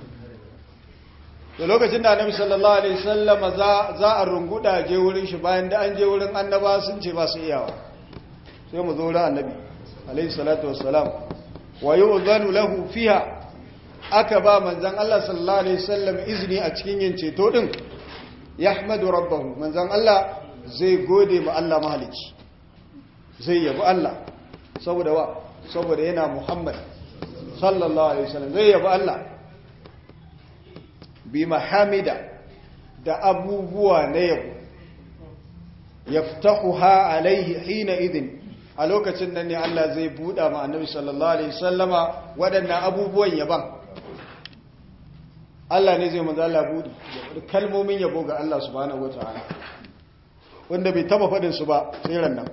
da lokacin da annabi sallallahu alaihi wasallam za a runguda je wurin shi bayan da an je wurin annaba sun ce ba su iyawa sai mu zo wurin annabi alaihi salatu wassalam wa yu'zanu lahu fiha aka ba manzon Allah sallallahu alaihi wasallam izini a cikin yin ceto din yahmadu rabbahu manzon Allah zai gode ma Allah mahalici zai yabi Allah saboda wa saboda yana Muhammad sallallahu alaihi wasallam zai yabi Allah bi mahamida da abubuwa na yabo yaftahuha alaihi hina idin a lokacin nan ne Allah zai buɗa ma annabi sallallahu alaihi wasallama waɗannan abubuwan yaban Allah ne zai manzo Allah buɗi da kalmomin yabo ga Allah subhanahu wataala wanda bai taba faɗin su ba sai ran nan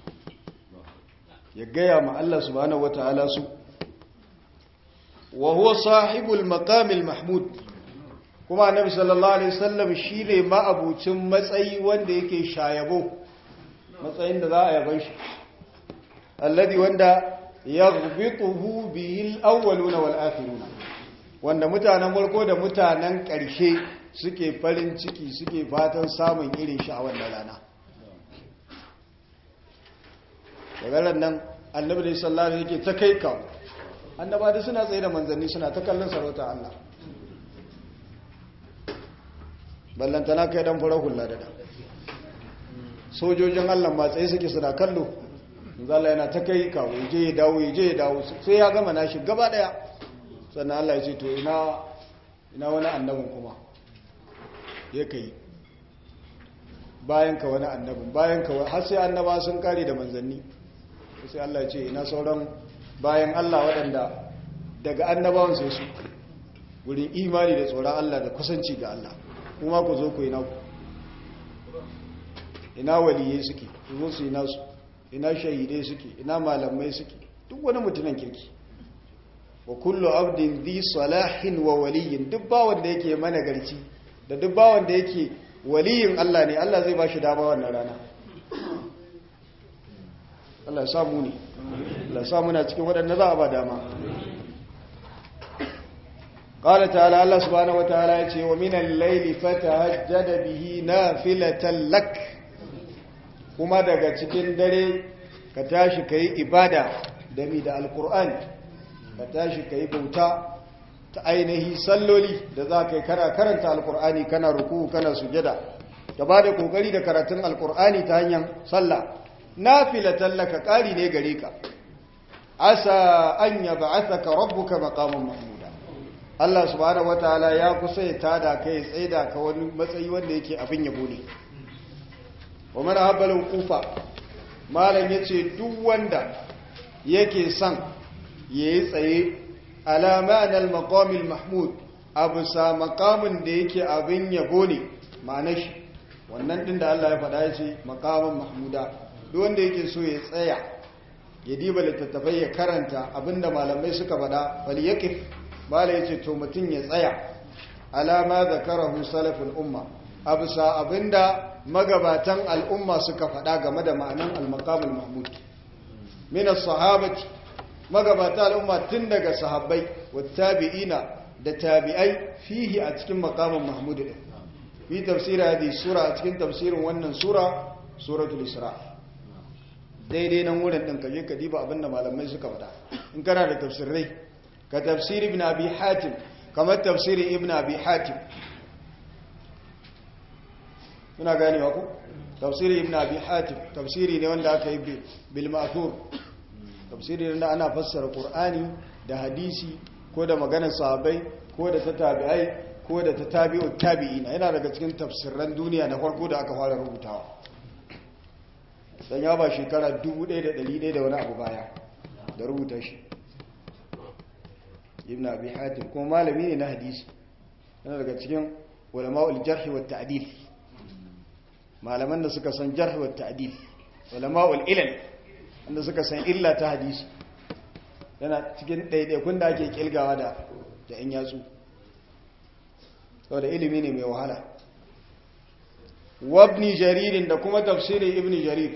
ya gaya ma Allah subhanahu wataala su wa huwa sahibul maqamil mahmud kuma annabi sallallahu alaihi wasallam shine ma'abucin matsayi wanda yake shayabo matsayin da za a yaban shi alladhi wanda yaghbituhu bihi al-awwaluna wal akhiruna wanda mutanen farko da mutanen ƙarshe suke farin ciki suke fatan samun irin shi a wannan rana daga nan annabi da sallallahu alaihi yake ta kai kawo annaba da suna tsaye da manzanni suna ta kallon sarauta Allah ballantana kai dan fara hula da da sojojin Allah ma tsaye suke suna kallo zalla yana ta kai kawo je ya dawo je ya dawo sai ya gama nashi gaba daya sannan Allah ya ce to ina ina wani annabin kuma ya kai bayan ka wani annabin bayan ka har sai annaba sun kare da manzanni sai Allah ya ce ina sauran bayan Allah waɗanda daga annabawan sai su wurin imani da tsoron Allah da kusanci ga Allah kuma ku zo ku ina ku ina waliyai suke ku zo su ina su ina shahidai suke ina malamai suke duk wani mutumin kirki wa kullu abdin dhi salahin wa waliyin duk bawon da yake mana garci da duk bawon da yake waliyin Allah ne Allah zai bashi dama wannan rana Allah ya samu ne Allah ya samu na cikin waɗanda za a ba dama قال تعالى الله سبحانه وتعالى يقول ومن الليل فتهجد به نافلة لك kuma daga cikin dare ka tashi ka yi ibada da mi da alkur'ani ka tashi ka yi bauta ta ainihi salloli da za ka yi kana karanta alkur'ani kana ruku kana sujada ka ba da kokari da karatun alkur'ani ta hanyar sallah na filatallaka ƙari ne gare ka asa an yaba asaka rabbuka maqaman mahmuda Allah subhanahu wataala ya kusa ya tada kai tsaida ka wani matsayi wanda yake abin yabo ne wa mana habbalin kufa malam ya ce duk wanda yake son ya yi tsaye alamanar makamil mahmud abu sa makamin da yake abin yabo ne ma'ana shi wannan din da Allah ya faɗa ya ce makamin mahmuda duk wanda yake so ya tsaya ya diba littattafai ya karanta abinda malamai suka faɗa bali yakif malam ya ce to mutum ya tsaya alama zakarahu salafin umma abu sa abinda magabatan al'umma suka faɗa game da ma'anan al-maqamul mahmud min as-sahabati magabata al'umma tun daga sahabbai wa tabi'ina da tabi'ai fihi a cikin maqamul mahmud din fi tafsir hadhihi sura a cikin tafsirin wannan sura suratul isra daidai nan wurin din kaje ka diba abinda malamai suka faɗa in kana da tafsirai ka tafsir ibn abi hatim kamar tafsirin ibn abi hatim muna ganewa ku tafsiri ibn abi hatim tafsiri ne wanda aka yi bil ma'thur tafsiri ne wanda ana fassara qur'ani da hadisi ko da maganar sahabbai ko da ta tabi'ai ko da ta tabi'ut tabi'ina yana daga cikin tafsirran duniya na farko da aka fara rubutawa dan ya ba shekara 1100 da wani abu baya da rubuta shi ibn abi hatim kuma malami ne na hadisi yana daga cikin ulama'ul jarh wa ta'dil malaman da suka san jarh wa ta'dil ulama'ul ilal wanda suka san illa ta hadisi yana cikin ɗaiɗaikun da ake kilgawa da da ‘yan yatsu saboda ilimi ne mai wahala wabni jaririn da kuma tafsirin ibn jarir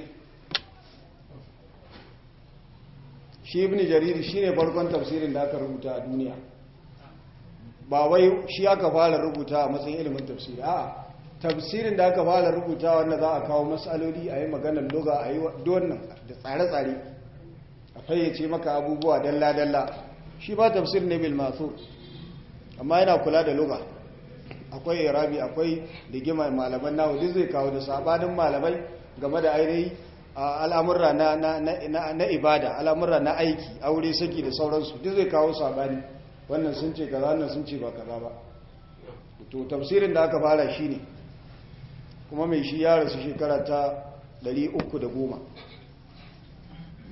shi ibn jarir shi ne farkon tafsirin da aka rubuta a duniya ba wai shi aka fara rubuta a matsayin ilimin tafsiri a tafsirin da aka fara rubuta wanda za a kawo matsaloli a yi maganar loga a yi wannan da tsare-tsare a fayyace maka abubuwa dalla-dalla shi ba tafsir ne bil masu amma yana kula da loga akwai irabi akwai ligimar malaman nahu duk zai kawo da sabanin malamai game da ainihi al'amurra na ibada al'amurra na aiki aure saki da sauransu duk zai kawo sabani wannan sun ce kaza wannan sun ce ba kaza ba to tafsirin da aka fara shi ne kuma mai shi ya rasu shekara ta 310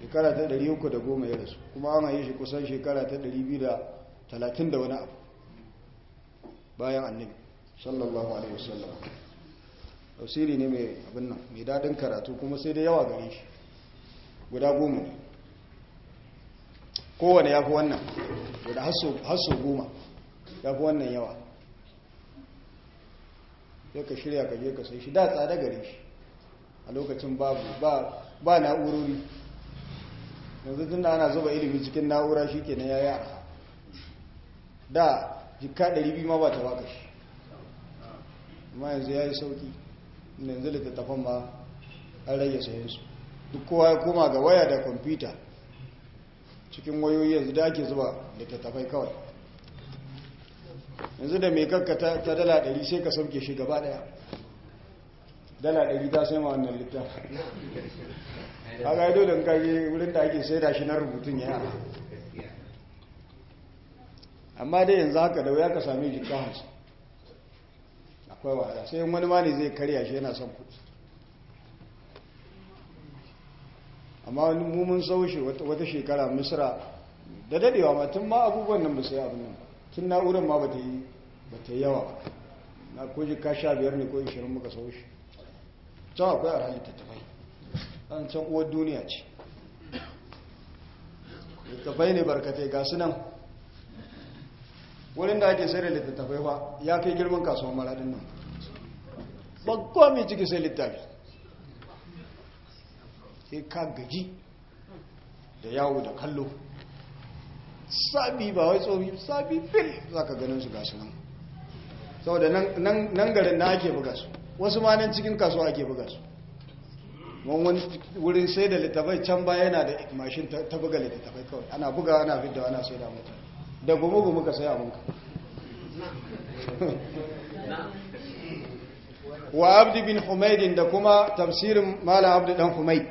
shekara ta 310 ya rasu kuma an haye shi kusan shekara ta 230 da wani abu bayan annabi sallallahu alaihi wasallam tafsiri ne mai abin nan mai dadin karatu kuma sai da yawa gare shi guda goma ne kowane ya fi wannan guda hasso goma ya fi wannan yawa sai ka shirya ka je ka sai shi da tsada gare shi a lokacin babu ba na'urori yanzu tun da ana zuba ilimi cikin na'ura shi ke na ya yara da jika 200 ma ba ta baka shi amma yanzu ya yi sauki yanzu littattafan ma an rage sayensu duk kowa ya koma ga waya da kwamfuta cikin wayoyi yanzu da ake zuba littattafai kawai yanzu da mai kakka ta dala 100 sai ka sauke shi gaba daya dala 100 ta sai ma wannan littafi a ga dole in kaje wurin da ake sai da shi na rubutun ya yara amma dai yanzu haka da wuya ka same jika hansu akwai wahala sai wani ma ne zai karya shi yana son kudi amma wani mummun saushi wata shekara misra da dadewa ma tun ma abubuwan nan ba sai abin nan tun na'urar ma ba ta yi yawa ba na ko jika sha biyar ne ko ishirin muka saushi can akwai a littattafai an can uwar duniya ce littattafai ne barkatai ga su nan wurin da ake sai da littattafai fa ya kai girman kasuwan maradin nan bakwa mai ciki sai littafi sai ka gaji da yawo da kallo sabi ba wai tsobi sabi fil za ka ganin su gasu nan saboda nan garin na ake buga su wasu ma nan cikin kasuwa ake buga su wani wurin sai da littafai can baya yana da mashin ta buga littafai kawai ana buga ana fidda ana sai da mutane da gumu-gumu ka sai abinka wa abdi bin humaidin da kuma tafsirin malam abdi dan humaid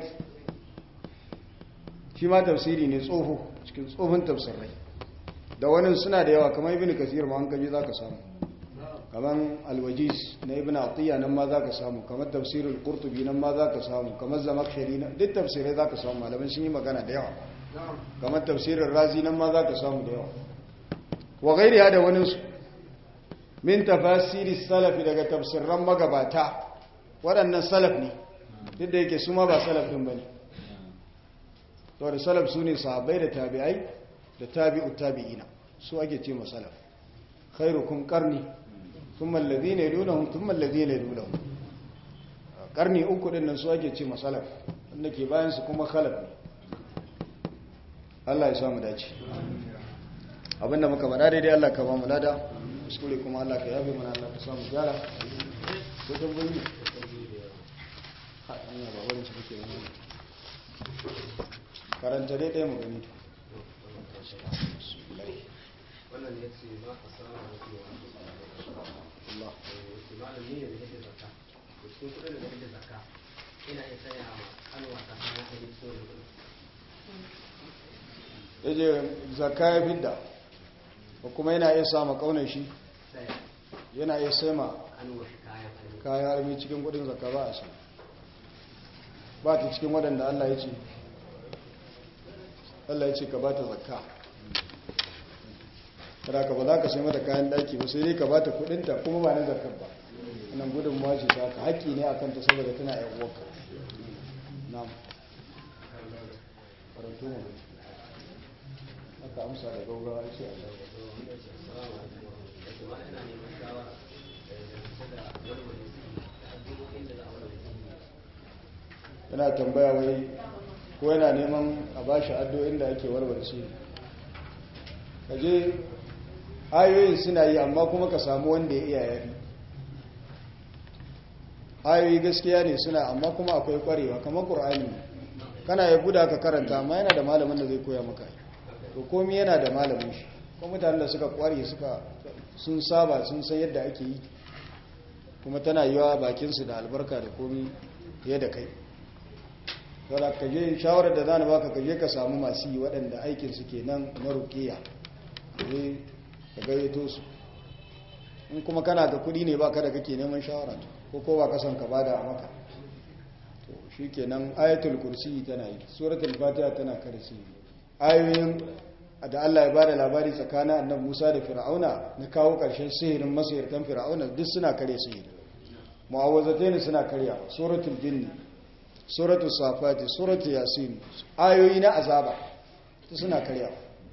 shi ma tafsiri ne tsoho cikin tsohon tafsirai da wani suna da yawa kamar ibn kasir ma an kaji za ka samu kamar alwajiz na ibn atiyya nan ma za ka samu kamar tafsirul qurtubi nan ma za ka samu kamar zamakshari na duk tafsirai za ka samu malaman sun yi magana da yawa kamar tafsirin razi nan ma za ka samu da yawa wa gairiya da waninsu min tafasiri salafi daga tafsirran magabata waɗannan salaf ne duk da yake su ma ba salaf ɗin ba ne to da salaf su ne sahabbai da tabi'ai da tabi'u tabi'ina su ake ce ma salaf khairukum qarni thumma alladhina yalunhum thumma alladhina yalunhum qarni uku din nan su ake ce ma salaf wanda ke bayan su kuma khalaf ne Allah ya samu dace abinda muka bada daidai Allah ka ba mu lada kuskure kuma Allah ka yafe mana Allah ka samu gyara ko tambayi ha anya ba wurin su kake yi karanta dai ɗaya mu gani wannan ya ce ma a samu da Allah imanin ne da yake zakka da cikin kudin da yake zakka ina iya saya ma kanwa ta kayan aiki so da kudin yaje zakka ya fidda ko kuma yana iya sama kaunar shi saya yana iya sai ma kanwa shi kayan aiki kayan harbi cikin kudin zakka ba a sai ba ta cikin waɗanda Allah ya ce Allah ya ce ka ba ta zakka kada ka ba za ka sai mata kayan daki ba sai dai ka ba ta kudinta kuma ba na zakkar ba wannan gudun mawaci ta ka haƙƙi ne a kanta saboda tana yan uwarka na'am karanto mu aka amsa da gaugawa sai a shawo wato ma ina neman shawara da yanzu da walwale su da addu'o'in da za a walwale su yana tambaya wai ko yana neman a ba shi addu'o'in da ake warware su kaje ayoyin suna yi amma kuma ka samu wanda ya iya yari ayoyi gaskiya ne suna amma kuma akwai kwarewa kamar ƙur'ani kana ya guda ka karanta amma yana da malamin da zai koya maka to komi yana da malamin shi ko mutanen da suka kware suka sun saba sun san yadda ake yi kuma tana yiwa bakinsu da albarka da komi fiye da kai saboda ka je shawarar da zan baka ka je ka samu masu yi waɗanda aikin su kenan na rukiya je ka gayyato su in kuma kana da kuɗi ne baka da kake neman shawara to ko ko ba ka son ka bada a maka to shikenan ayatul kursi tana yi suratul fatiha tana kare sihiri ayoyin da Allah ya bada labari tsakanin annabi Musa da Fir'auna na kawo ƙarshen sihirin masihirtan Fir'auna duk suna kare sihiri mu'awwazatayn suna karya suratul jinni suratul safati suratul yasin ayoyi na azaba duk suna karya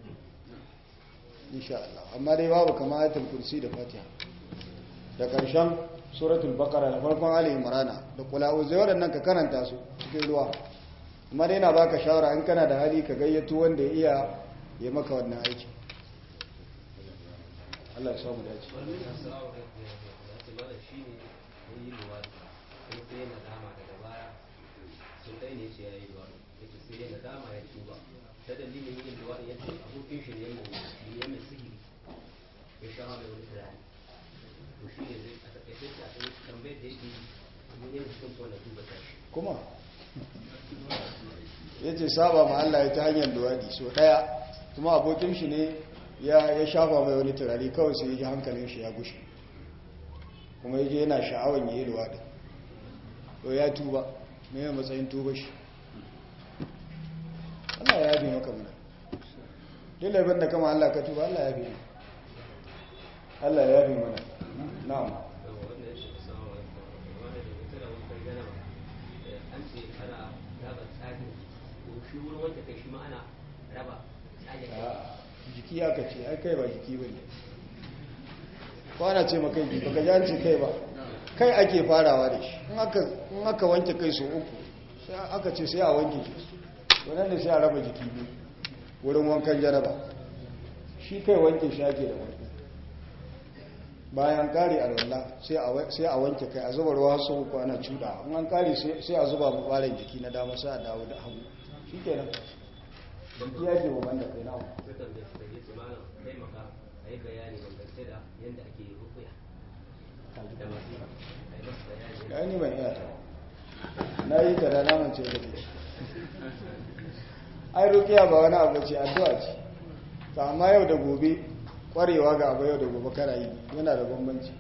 insha Allah amma dai babu kama ayatul kursi da fatiha da ƙarshen suratul baqara da farkon ali imrana da qula'u zai waɗannan ka karanta su cikin ruwa amma dai na baka shawara in kana da hali ka gayyato wanda ya iya ya maka wannan aiki Allah ya samu dace wani ya sa wa ya ce mana shi ne ya yi luwadi kuma sai yana dama daga baya sun ɗai ne ce ya yi luwadi ya ce sai yana dama ya tuba ta dalilin yin luwadi ya ce abokin shi ne ya mai sihiri ya sha mai wani turare to shi ne zai a takaice ce a tsaye tambayar da yake yi mun yi mutum ko na tuba ta shi kuma ya ce saba ma Allah ya ta hanyar luwaɗi so ɗaya kuma abokin shi ne ya shafa mai wani turare kawai sai ya ji hankalin shi ya gushe kuma ya je yana sha'awar ya yi luwaɗi to ya tuba mai yi matsayin tuba shi Allah ya yabe maka mana duk laifin da kama Allah ka tuba Allah ya yabe mana Allah ya yabe mana na'am wanda ya ce samu wanda da ita da wani gana an ce ana raba tsari ko shi wurin wanda kai shi ma ana raba tsari a jiki aka ce ai kai ba jiki ba ne kwana ce ma kai jiki baka ji an ce kai ba kai ake farawa da shi in aka wanke kai so uku sai aka ce sai a wanke shi wannan ne sai a raba jiki biyu wurin wankan jaraba shi kai wanke shi ake da wanke bayan kare alwallah sai a wanke kai a zuba ruwa sau uku ana cuda in an kare sai a zuba mu ɓarin jiki na dama sai a dawo da hagu shi kenan jiki ya ke wa banda kai na sukan da suka yi malam taimaka a yi bayani dangance da yadda ake rukuya da masu a yi masu bayani ya ni ban iya ta na yi ta da naman ce da ke ai rukiya ba wani abu ce addu'a ce ta amma yau da gobe kwarewa ga abu yau da gobe kana yi yana da bambanci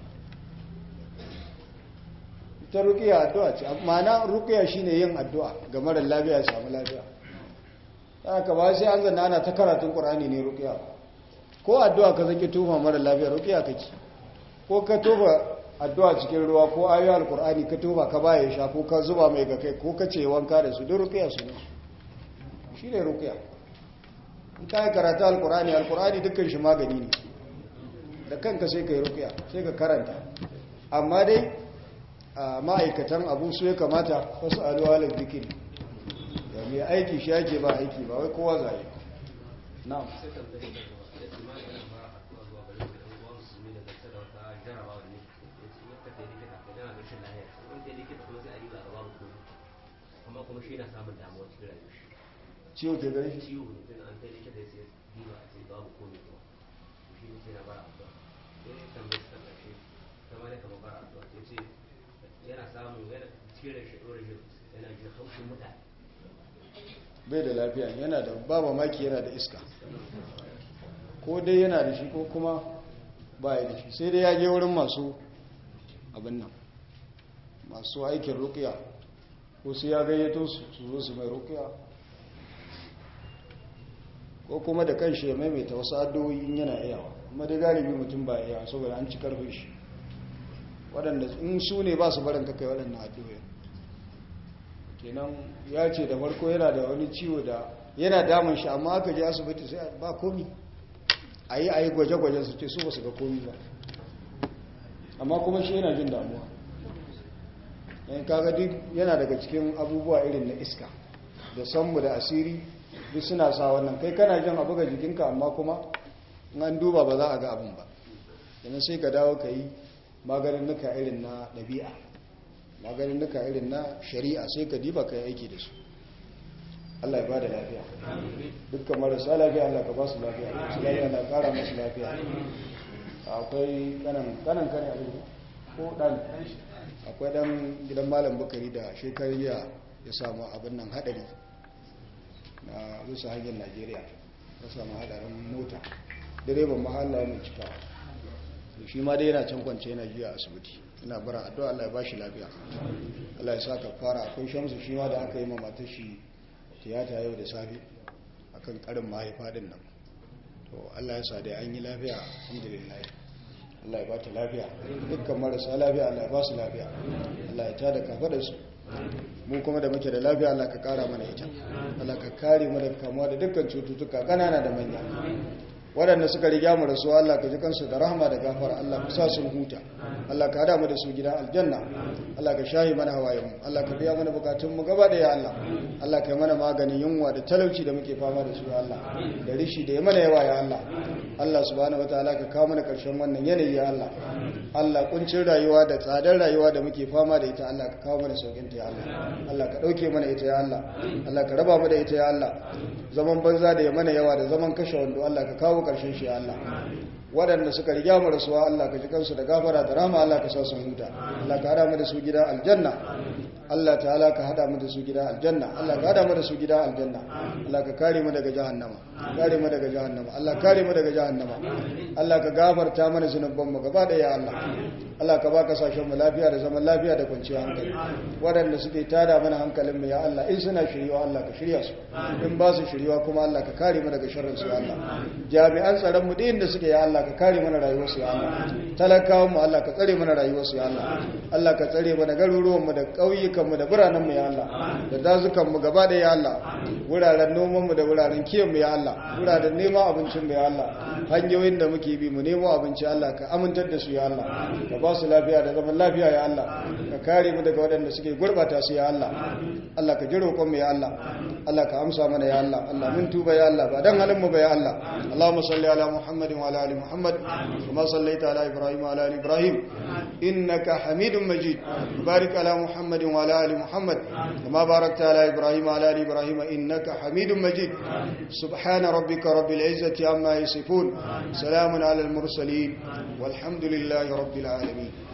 ita rukiya addu'a ce ma'ana rukiya shine yin addu'a ga marar lafiya ya samu lafiya haka ba sai an zanna ana ta karatun qur'ani ne rukiya ko addu'a ka zaki tufa marar lafiya rukiya kake ko ka tufa addu'a cikin ruwa ko ayoyi alqur'ani ka tufa ka baya sha ko ka zuba mai ga kai ko ka ce wanka da su duk rukiya su ne shine rukiya in ka yi karatu alqur'ani alqur'ani dukkan shi magani ne da kanka sai ka yi rukiya sai ka karanta amma dai a ma'aikatan abu su ya kamata wasu aluwa da zikiri da mai aiki shi yake ba aiki ba wai kowa zai na'am sukan da ya ce ma yana fara haɗuwa zuwa gare da ɗan uwan su ne daga da wata jarabawa ne ya ce yadda ta yi likita ko yana da rashin lahiya wani ta yi likita kuma sai a yi ba a babu komi amma kuma shi yana samun damuwa cikin rayuwar shi ciwo ke gare shi ciwo ne tun an kai likita sai diba a ce babu komi kuma shi ne sai na bara addu'a sai ya tambaye su ƙarshe kama ne kamar bara addu'a ya ce yana samun yana cikin rashin rashin yana jin haushin mutane bai da lafiya yana da ba mamaki yana da iska ko dai yana da shi ko kuma ba ya da shi sai dai ya je wurin masu abin nan masu aikin rukiya ko sai ya gayyato su su zo su mai rukiya ko kuma da kan shi ya maimaita wasu addu'o'i in yana iyawa amma dai galibi mutum ba iya saboda an ci karfin shi waɗanda in su ne ba su barin kakai waɗannan addu'o'i kenan ya ce da farko yana da wani ciwo da yana damun shi amma aka je asibiti sai ba komi a yi a yi gwaje-gwaje su ce su ba su ga komi ba amma kuma shi yana jin damuwa yan kaga duk yana daga cikin abubuwa irin na iska da sanmu da asiri duk suna sa wannan kai kana jin abu ga jikinka amma kuma in an duba ba za a ga abin ba yana sai ka dawo ka yi maganin nuka irin na ɗabi'a maganin nuka irin na shari'a sai ka diba ka yi aiki da su Allah ya ba da lafiya dukkan marasa lafiya Allah ka ba su lafiya su lafiya Allah kara masu lafiya akwai kanan kanan kane abin ko dan akwai dan gidan malam bukari da shekariya ya samu abin nan hadari na bisa hanyar najeriya ya samu hadarin mota direban mahalla mai cikawa shi ma dai yana can kwance yana jiya asibiti ina bara addu'a Allah ya bashi lafiya Allah ya saka fara akwai shamsu shi ma da aka yi ma matar shi tiyata yau da safe akan karin mahaifa din nan to Allah ya sa dai an yi lafiya alhamdulillah Allah ya ba ta lafiya dukkan marasa lafiya Allah ya ba su lafiya Allah ya tada kafa su mu kuma da muke da lafiya Allah ka kara mana ita Allah ka kare mu daga kamuwa da dukkan cututtuka kanana da manya waɗanda suka riga mu rasu Allah ka ji kansu da rahama da gafara Allah ka sa sun huta Allah ka hada mu da su gidan aljanna Allah ka shahi mana hawayen mu Allah ka biya mana bukatun mu gaba da ya Allah Allah ka yi mana maganin yunwa da talauci da muke fama da su ya Allah da rishi da ya mana yawa ya Allah Allah subhanahu wataala ka kawo mana karshen wannan yanayi ya Allah Allah kuncin rayuwa da tsadar rayuwa da muke fama da ita Allah ka kawo mana saukin ta ya Allah Allah ka dauke mana ita ya Allah Allah ka raba mu da ita ya Allah zaman banza da ya mana yawa da zaman kashe wando Allah ka kawo karshen shi ya Allah waɗanda suka riga mu rasuwa Allah ka ji kansu da gafara da rahama Allah ka sa su huta Allah ka hada mu da su gidan aljanna Allah ta'ala ka hada mu da su gidan aljanna Allah ka hada mu da su gidan aljanna Allah ka kare mu daga jahannama kare mu daga jahannama Allah kare mu daga jahannama Allah ka gafarta mana zunuban mu gaba daya Allah Allah ka baka sashen mu lafiya da zaman lafiya da kwanciyar hankali waɗanda suke tada mana hankalin mu ya Allah in suna shiriwa Allah ka shirya su in ba su shiriwa kuma Allah ka kare mu daga sharrin su ya Allah jami'an tsaron mu din da suke ya Allah ka kare mana rayuwar su ya Allah talakawan mu Allah ka tsare mana rayuwar su ya Allah Allah ka tsare mana garuruwan mu da ƙauyukan mu da biranen mu ya Allah da dazukan mu gaba da ya Allah wuraren noman mu da wuraren kiyon mu ya Allah wuraren neman abincin mu ya Allah hanyoyin da muke bi mu nemo abinci Allah ka amintar da su ya Allah ka ba su lafiya da zaman lafiya ya Allah ka kare mu daga waɗanda suke gurbata su ya Allah Allah ka ji roƙon mu ya Allah Allah ka amsa mana ya Allah Allah mun tuba ya Allah ba dan halin mu ba ya Allah Allahumma salli ala Muhammadin wa ala ali Muhammad kama sallaita ala Ibrahim wa ala ali Ibrahim innaka Hamidum Majid barik ala Muhammadin wa ala ali Muhammad kama barakta ala Ibrahim wa ala ali Ibrahim innaka Hamidum Majid subhana rabbika rabbil izzati amma yasifun salamun ala al mursalin والحمد لله رب العالمين